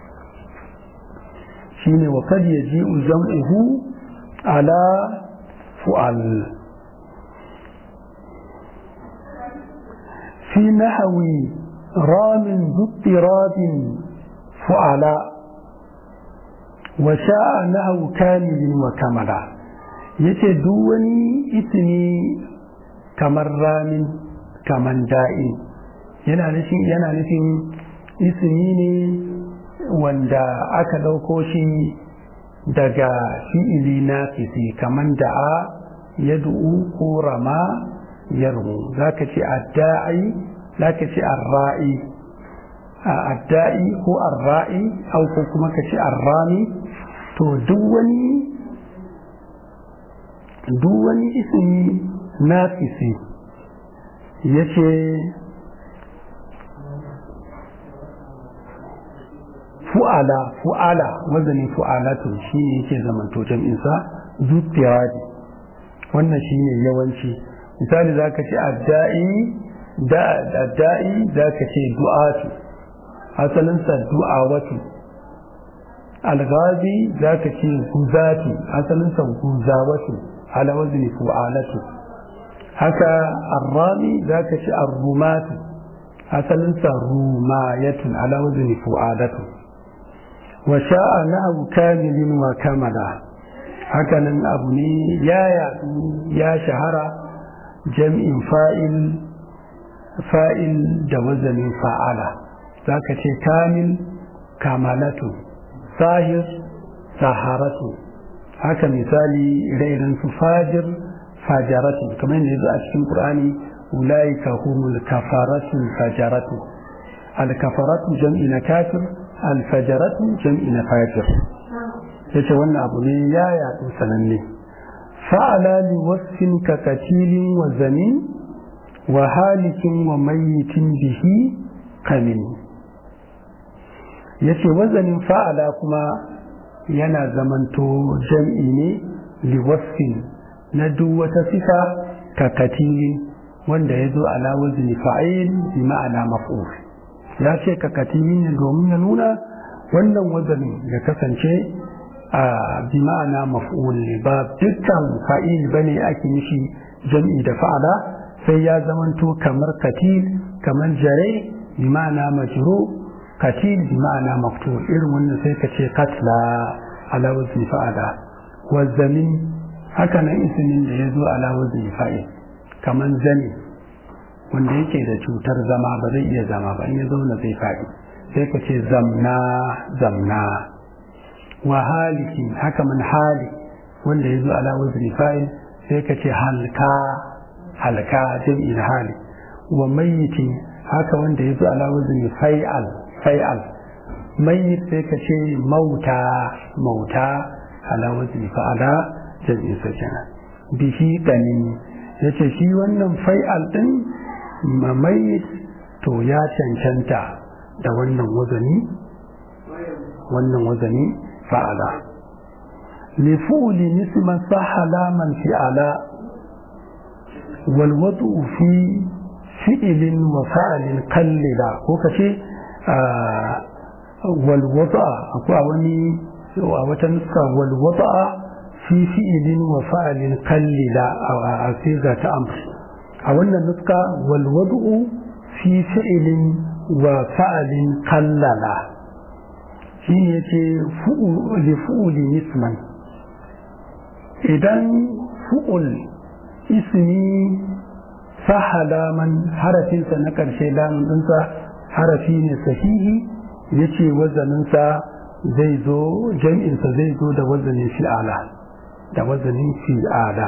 shi ne wa kad yaji'u jam'uhu ala fu'al fi nahawi ramin zuttirabin fu'ala wa sha'a nahu kamilin wa kamala yace duk wani ismi kamar ramin kamar da'i yana nufin yana nufin ismi ne wanda aka ɗauko shi daga fi'ili na fisi kamar da'a yad'u ko rama yarmu zaka ce adda'i zaka ce arra'i adda'i ko arra'i au ko kuma ka ce arrami to duk wani duk wani ismi nafisi ya ce fu'ala fu'ala wazanin fu'alatun shi ne yake zamanto jam'insa zuttiyari wannan shi ne yawanci misali za ka ce adda'i adda'i za ka ce du'atu asalinsa du'awatu alghazi za ka ce guzati asalinsa guzawatu ala wazni fu'alatu haka arrami za ka ce arrumatu asalinsa rumayatu ala wazni fu'alatu wa sha'a na'u kamilin wa kamala hakanan abu ne ya yaɗu ya shahara jam'in fa'il fa'il da wazanin fa'ala za ka ce kamil kamalatu sahir saharatu haka misali rairin su fajir fajaratu kamar yadda yanzu a cikin qur'ani ulaika humul kafaratu fajaratu al kafaratu jam'i na kafir al fajaratu jam'i na fajir yace wannan abu ne ya yaɗu sananne fa'ala li wasfin ka katilin wa zamin wa halikin wa mayyitin bihi kamin yace wazanin fa'ala kuma yana zamanto jam'i ne liwasfin na duk wata sifa ka katilin wanda ya zo ala wazni fa'il bi ma'ana maf'ul ya ce ka katilin ne domin ya nuna wannan wazanin ya kasance a bi ma'ana maf'ul ne ba dukkan fa'il bane ake mishi jam'i da fa'ala sai ya zamanto kamar katil kamar jare bi ma'ana majru katil bi ma'ana maftul irin wannan sai ka ce katla ala wazni fa'ala wazamin haka nan ismin da ya zo ala wazni fa'il kamar zani wanda yake da cutar zama ba zai iya zama ba in ya zauna zai faɗi sai ka ce zamna zamna wa haliki haka man hali wanda ya zo ala wazni fa'il sai ka ce halka halka jam'in hali wa mayyitin haka wanda ya zo ala wazni fai'al fai'al mayyit sai ka ce mauta mauta ala wazni fa'ala jam'in sa kenan bihi ganin yace shi wannan fai'al din mamayit to ya cancanta da wannan wazani wannan wazani fa'ala lifuli nisman sahala man fi'ala wal wadu fi fi'ilin wa fa'alin kallila ko kace wal wada akwai wani a wata nuska wal wada fi fi'ilin wa fa'alin kallila a siga ta amsa a wannan nuska walwadu'u fi fi'ilin wa fa'alin kallala shi ne ce li fu'uli nisman idan fu'ul ismi sahala man harafinsa na ƙarshe lamun ɗinsa harafi ne sahihi ya ce wazaninsa zai zo jam'insa zai zo da wazanin fi'ala da wazanin fi'ala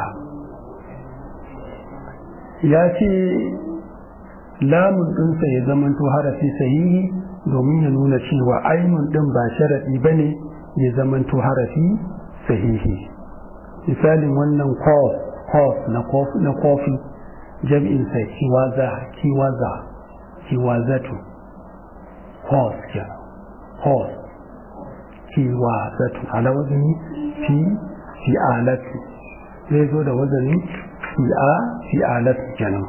ya ce lamun ɗinsa ya zamanto harafi sahihi domin ya nuna cewa ainun ɗin ba sharaɗi ba ne ya zamanto harafi sahihi misalin wannan kof na kofi jam'insa kiwaza kiwaza kiwazatu kof ya kof kiwazatu ala wazini fi fi'alatu zai zo da wazani fi'a fi'alat kenan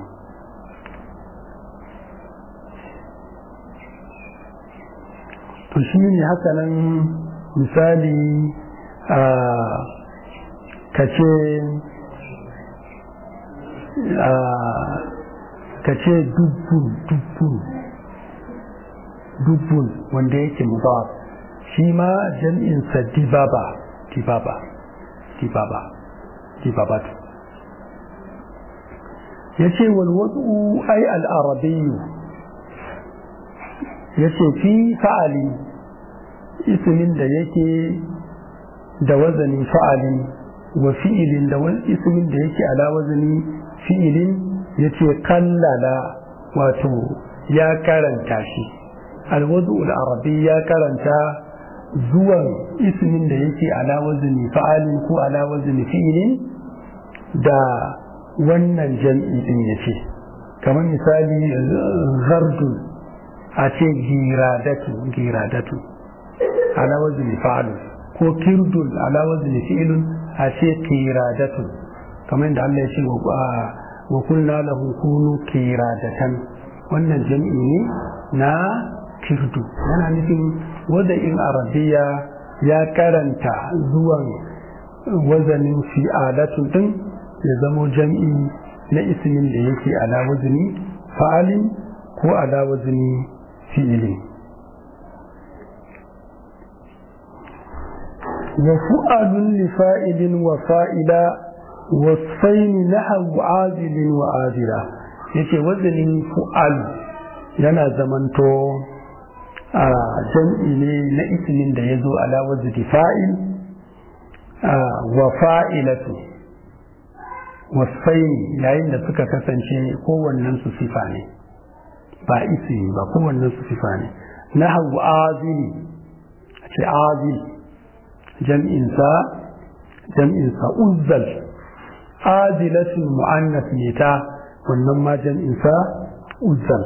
to shi ne haka nan misali ka ce ka ce dubbun dubbun dubbun wanda yake mudaf shi ma jam'insa dibaba dibaba dibaba dibabatu ya ce walwadu ai al'arabiyu ya ce fi fa'ali ismin da yake da wazanin fa'ali wa fi'ilin da ismin da yake ala wazanin fi'ilin ya ce kallala wato ya karanta shi alwadu al'arabi ya karanta zuwan ismin da yake ala wazanin fa'alin ko ala wazanin fi'ilin da wannan jam'i din ya ce kamar misali zardun a ce giradatu giradatu ala wazni fa'alu ko kirdun ala wazni fi'lun a ce kiradatu kamar da Allah ya ce wa kulna lahu kunu kiradatan wannan jam'i ne na kirdu yana nufin wanda in arabiya ya karanta zuwan wazanin fi'alatu din ya zamo jam'i na ismin da yake ala wazni fa'alin ko ala wazni fi'ili wa fu'alun li fa'ilin wa fa'ila wasfaini nahawu azilin wa azila yace wazanin fu'al yana zamanto a jam'i ne na ismin da ya zo ala wazni fa'il wa fa'ilatu wasfaini yayin da suka kasance kowannen su sifa ne ba ismi ba kowannen su sifa ne na hau azili ce azil jam'insa jam'insa uzzal azilatul mu'annas ne ta wannan ma jam'insa uzzal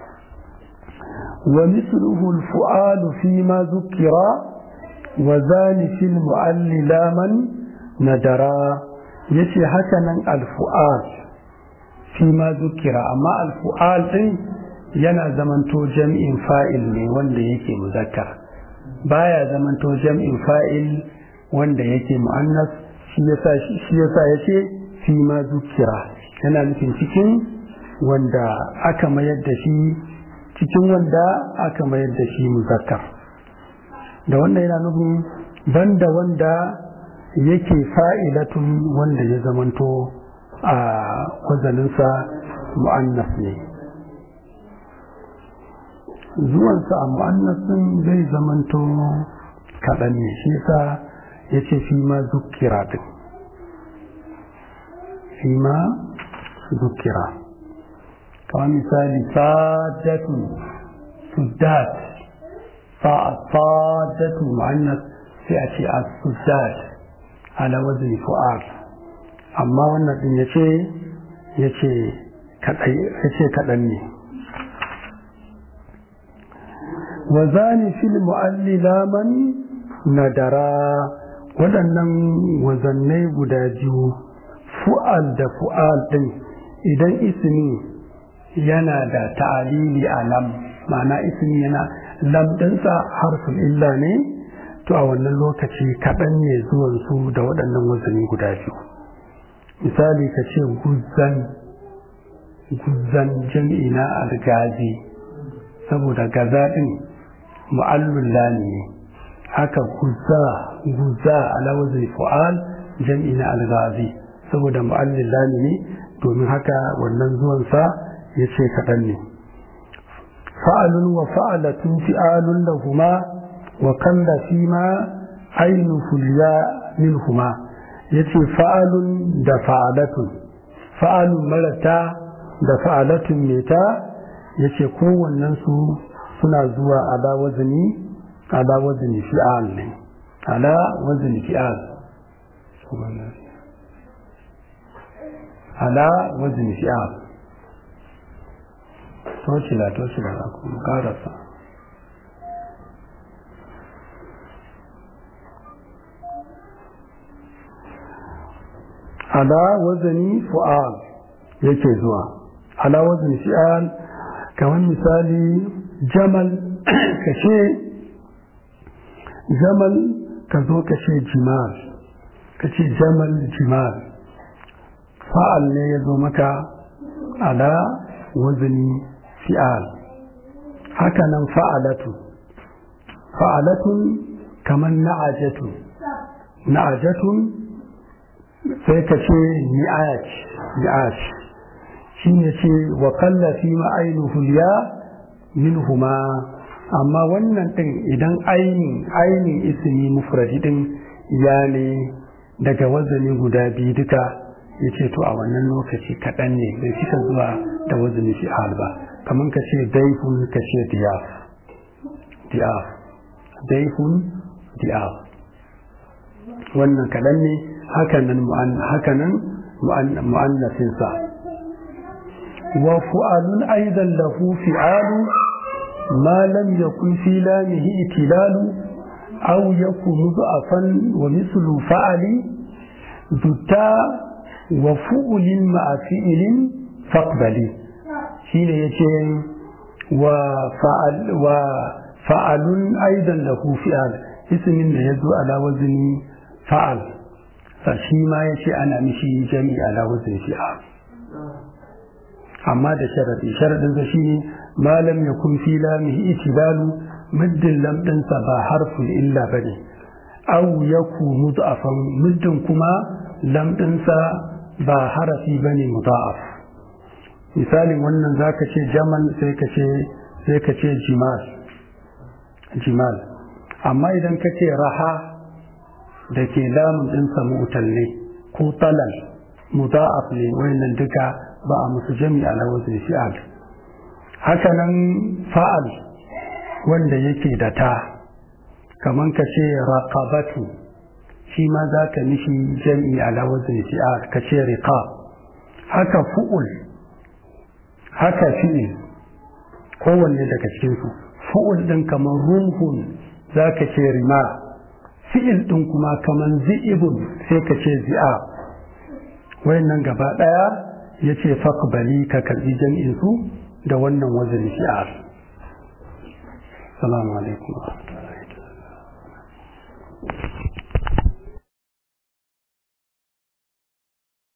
wa misluhu al-fu'al fi ma zukira wa zani fil mu'allila man nadara yace haka nan al-fu'al fi ma zukira amma al-fu'al din yana zamanto jam'in fa'il ne wanda yake muzakkar baya zamanto jam'in fa'il wanda yake mu'annas shi yasa shi yasa yace fi ma zukira yana nufin cikin wanda aka mayar da shi cikin wanda aka mayar da shi muzakkar da wanda yana nufin banda wanda yake fa'ilatun wanda ya zamanto a wazaninsa mu'annas ne zuwansa a mu'annasin zai zamanto kaɗan ne shi sa ya ce fi ma zukira din fi ma zukira kawai misali sadatun sudat sadatun mu'annas sai a ce a sudat ala wazin fu'ad amma wannan din ya ce ya ce kaɗan ne wa zani fil mu'allila man nadara waɗannan wazannai guda biyu fu'al da fu'al ɗin idan ismi yana da ta'alili a lam ma'ana ismi yana lam ɗinsa harfin illa ne to a wannan lokaci kaɗan ne zuwan su da waɗannan wazani guda biyu misali ka ce guzzan guzzan jam'i na algazi saboda gaza ɗin mu'allul lami ne haka guzza guzza ala wazin fu'al jam'i na algazi saboda mu'allul lami ne domin haka wannan zuwan sa yace kaɗan ne fa'alun wa fa'alatun fi'alun lahuma wa kalla fima ainu fulya minhuma yace fa'alun da fa'alatun fa'alun marata da fa'alatun meta yace kowannen su suna zuwa ala wazni ala wazni fi'al ne ala wazni fi'al ala wazni fi'al toshila toshila kuma karasa ala wazani fu'al yake zuwa ala wazani fi'al kamar misali jamal kashe jamal ka zo kashe jimal kace jamal jimal fa'al ne ya zo maka ala wazani fi'al haka nan fa'alatu fa'alatun kamar na'ajatu na'ajatun sai ka ce ni'ash ni'ash shi ne ce wa kalla fi ma'ainihu ya minhuma amma wannan ɗin idan ainin ainin ismi mufradi ɗin ya ne daga wazani guda biyu duka ya ce to a wannan lokaci kaɗan ne bai cika zuwa da wazani fi'al ba kamar ka ce daifun ka ce diyaf diyaf daifun diyaf wannan kaɗan ne hakanan hakanan mu'annasinsa wa fu'alun aidan lahu fi'alu ma lam yakun fi lamihi itilalu aw yakun mudafan wa mislu fa'ali dutta wa fu'ulin ma'a fi'ilin faqbali shine yace wa fa'al wa fa'alun aidan lahu fi'al ismin da yazo ala wazni fa'al shi ma ya ce ana mishi jami ala wazin fi'a amma da sharadi sharadin sa shine malam ya kun fi lamihi itibalu muddin lam sa ba harful illa bane aw yaku mudafan muddin kuma lam sa ba harafi bane mudaf misalin wannan zaka ce jamal sai ka ce sai ka ce jimal jimal amma idan ka ce raha da ke lamun ɗinsa mutal ne ko talal muda'af ne wayannan duka ba a musu jami ala wazin fi'al haka nan fa'al wanda yake da ta kaman ka ce raqabatu shi ma za ka mishi jami ala wazin fi'al ka ce riqab haka fu'ul haka fi'il kowanne daga cikinsu fu'ul ɗin kamar rumhun za ka ce rima fi'il ɗin kuma kaman zi'ibun sai ka ce zi'a wayannan gaba ɗaya ya ce faqbali ka karɓi jam'in su da wannan wazin shi'ar salamu alaikum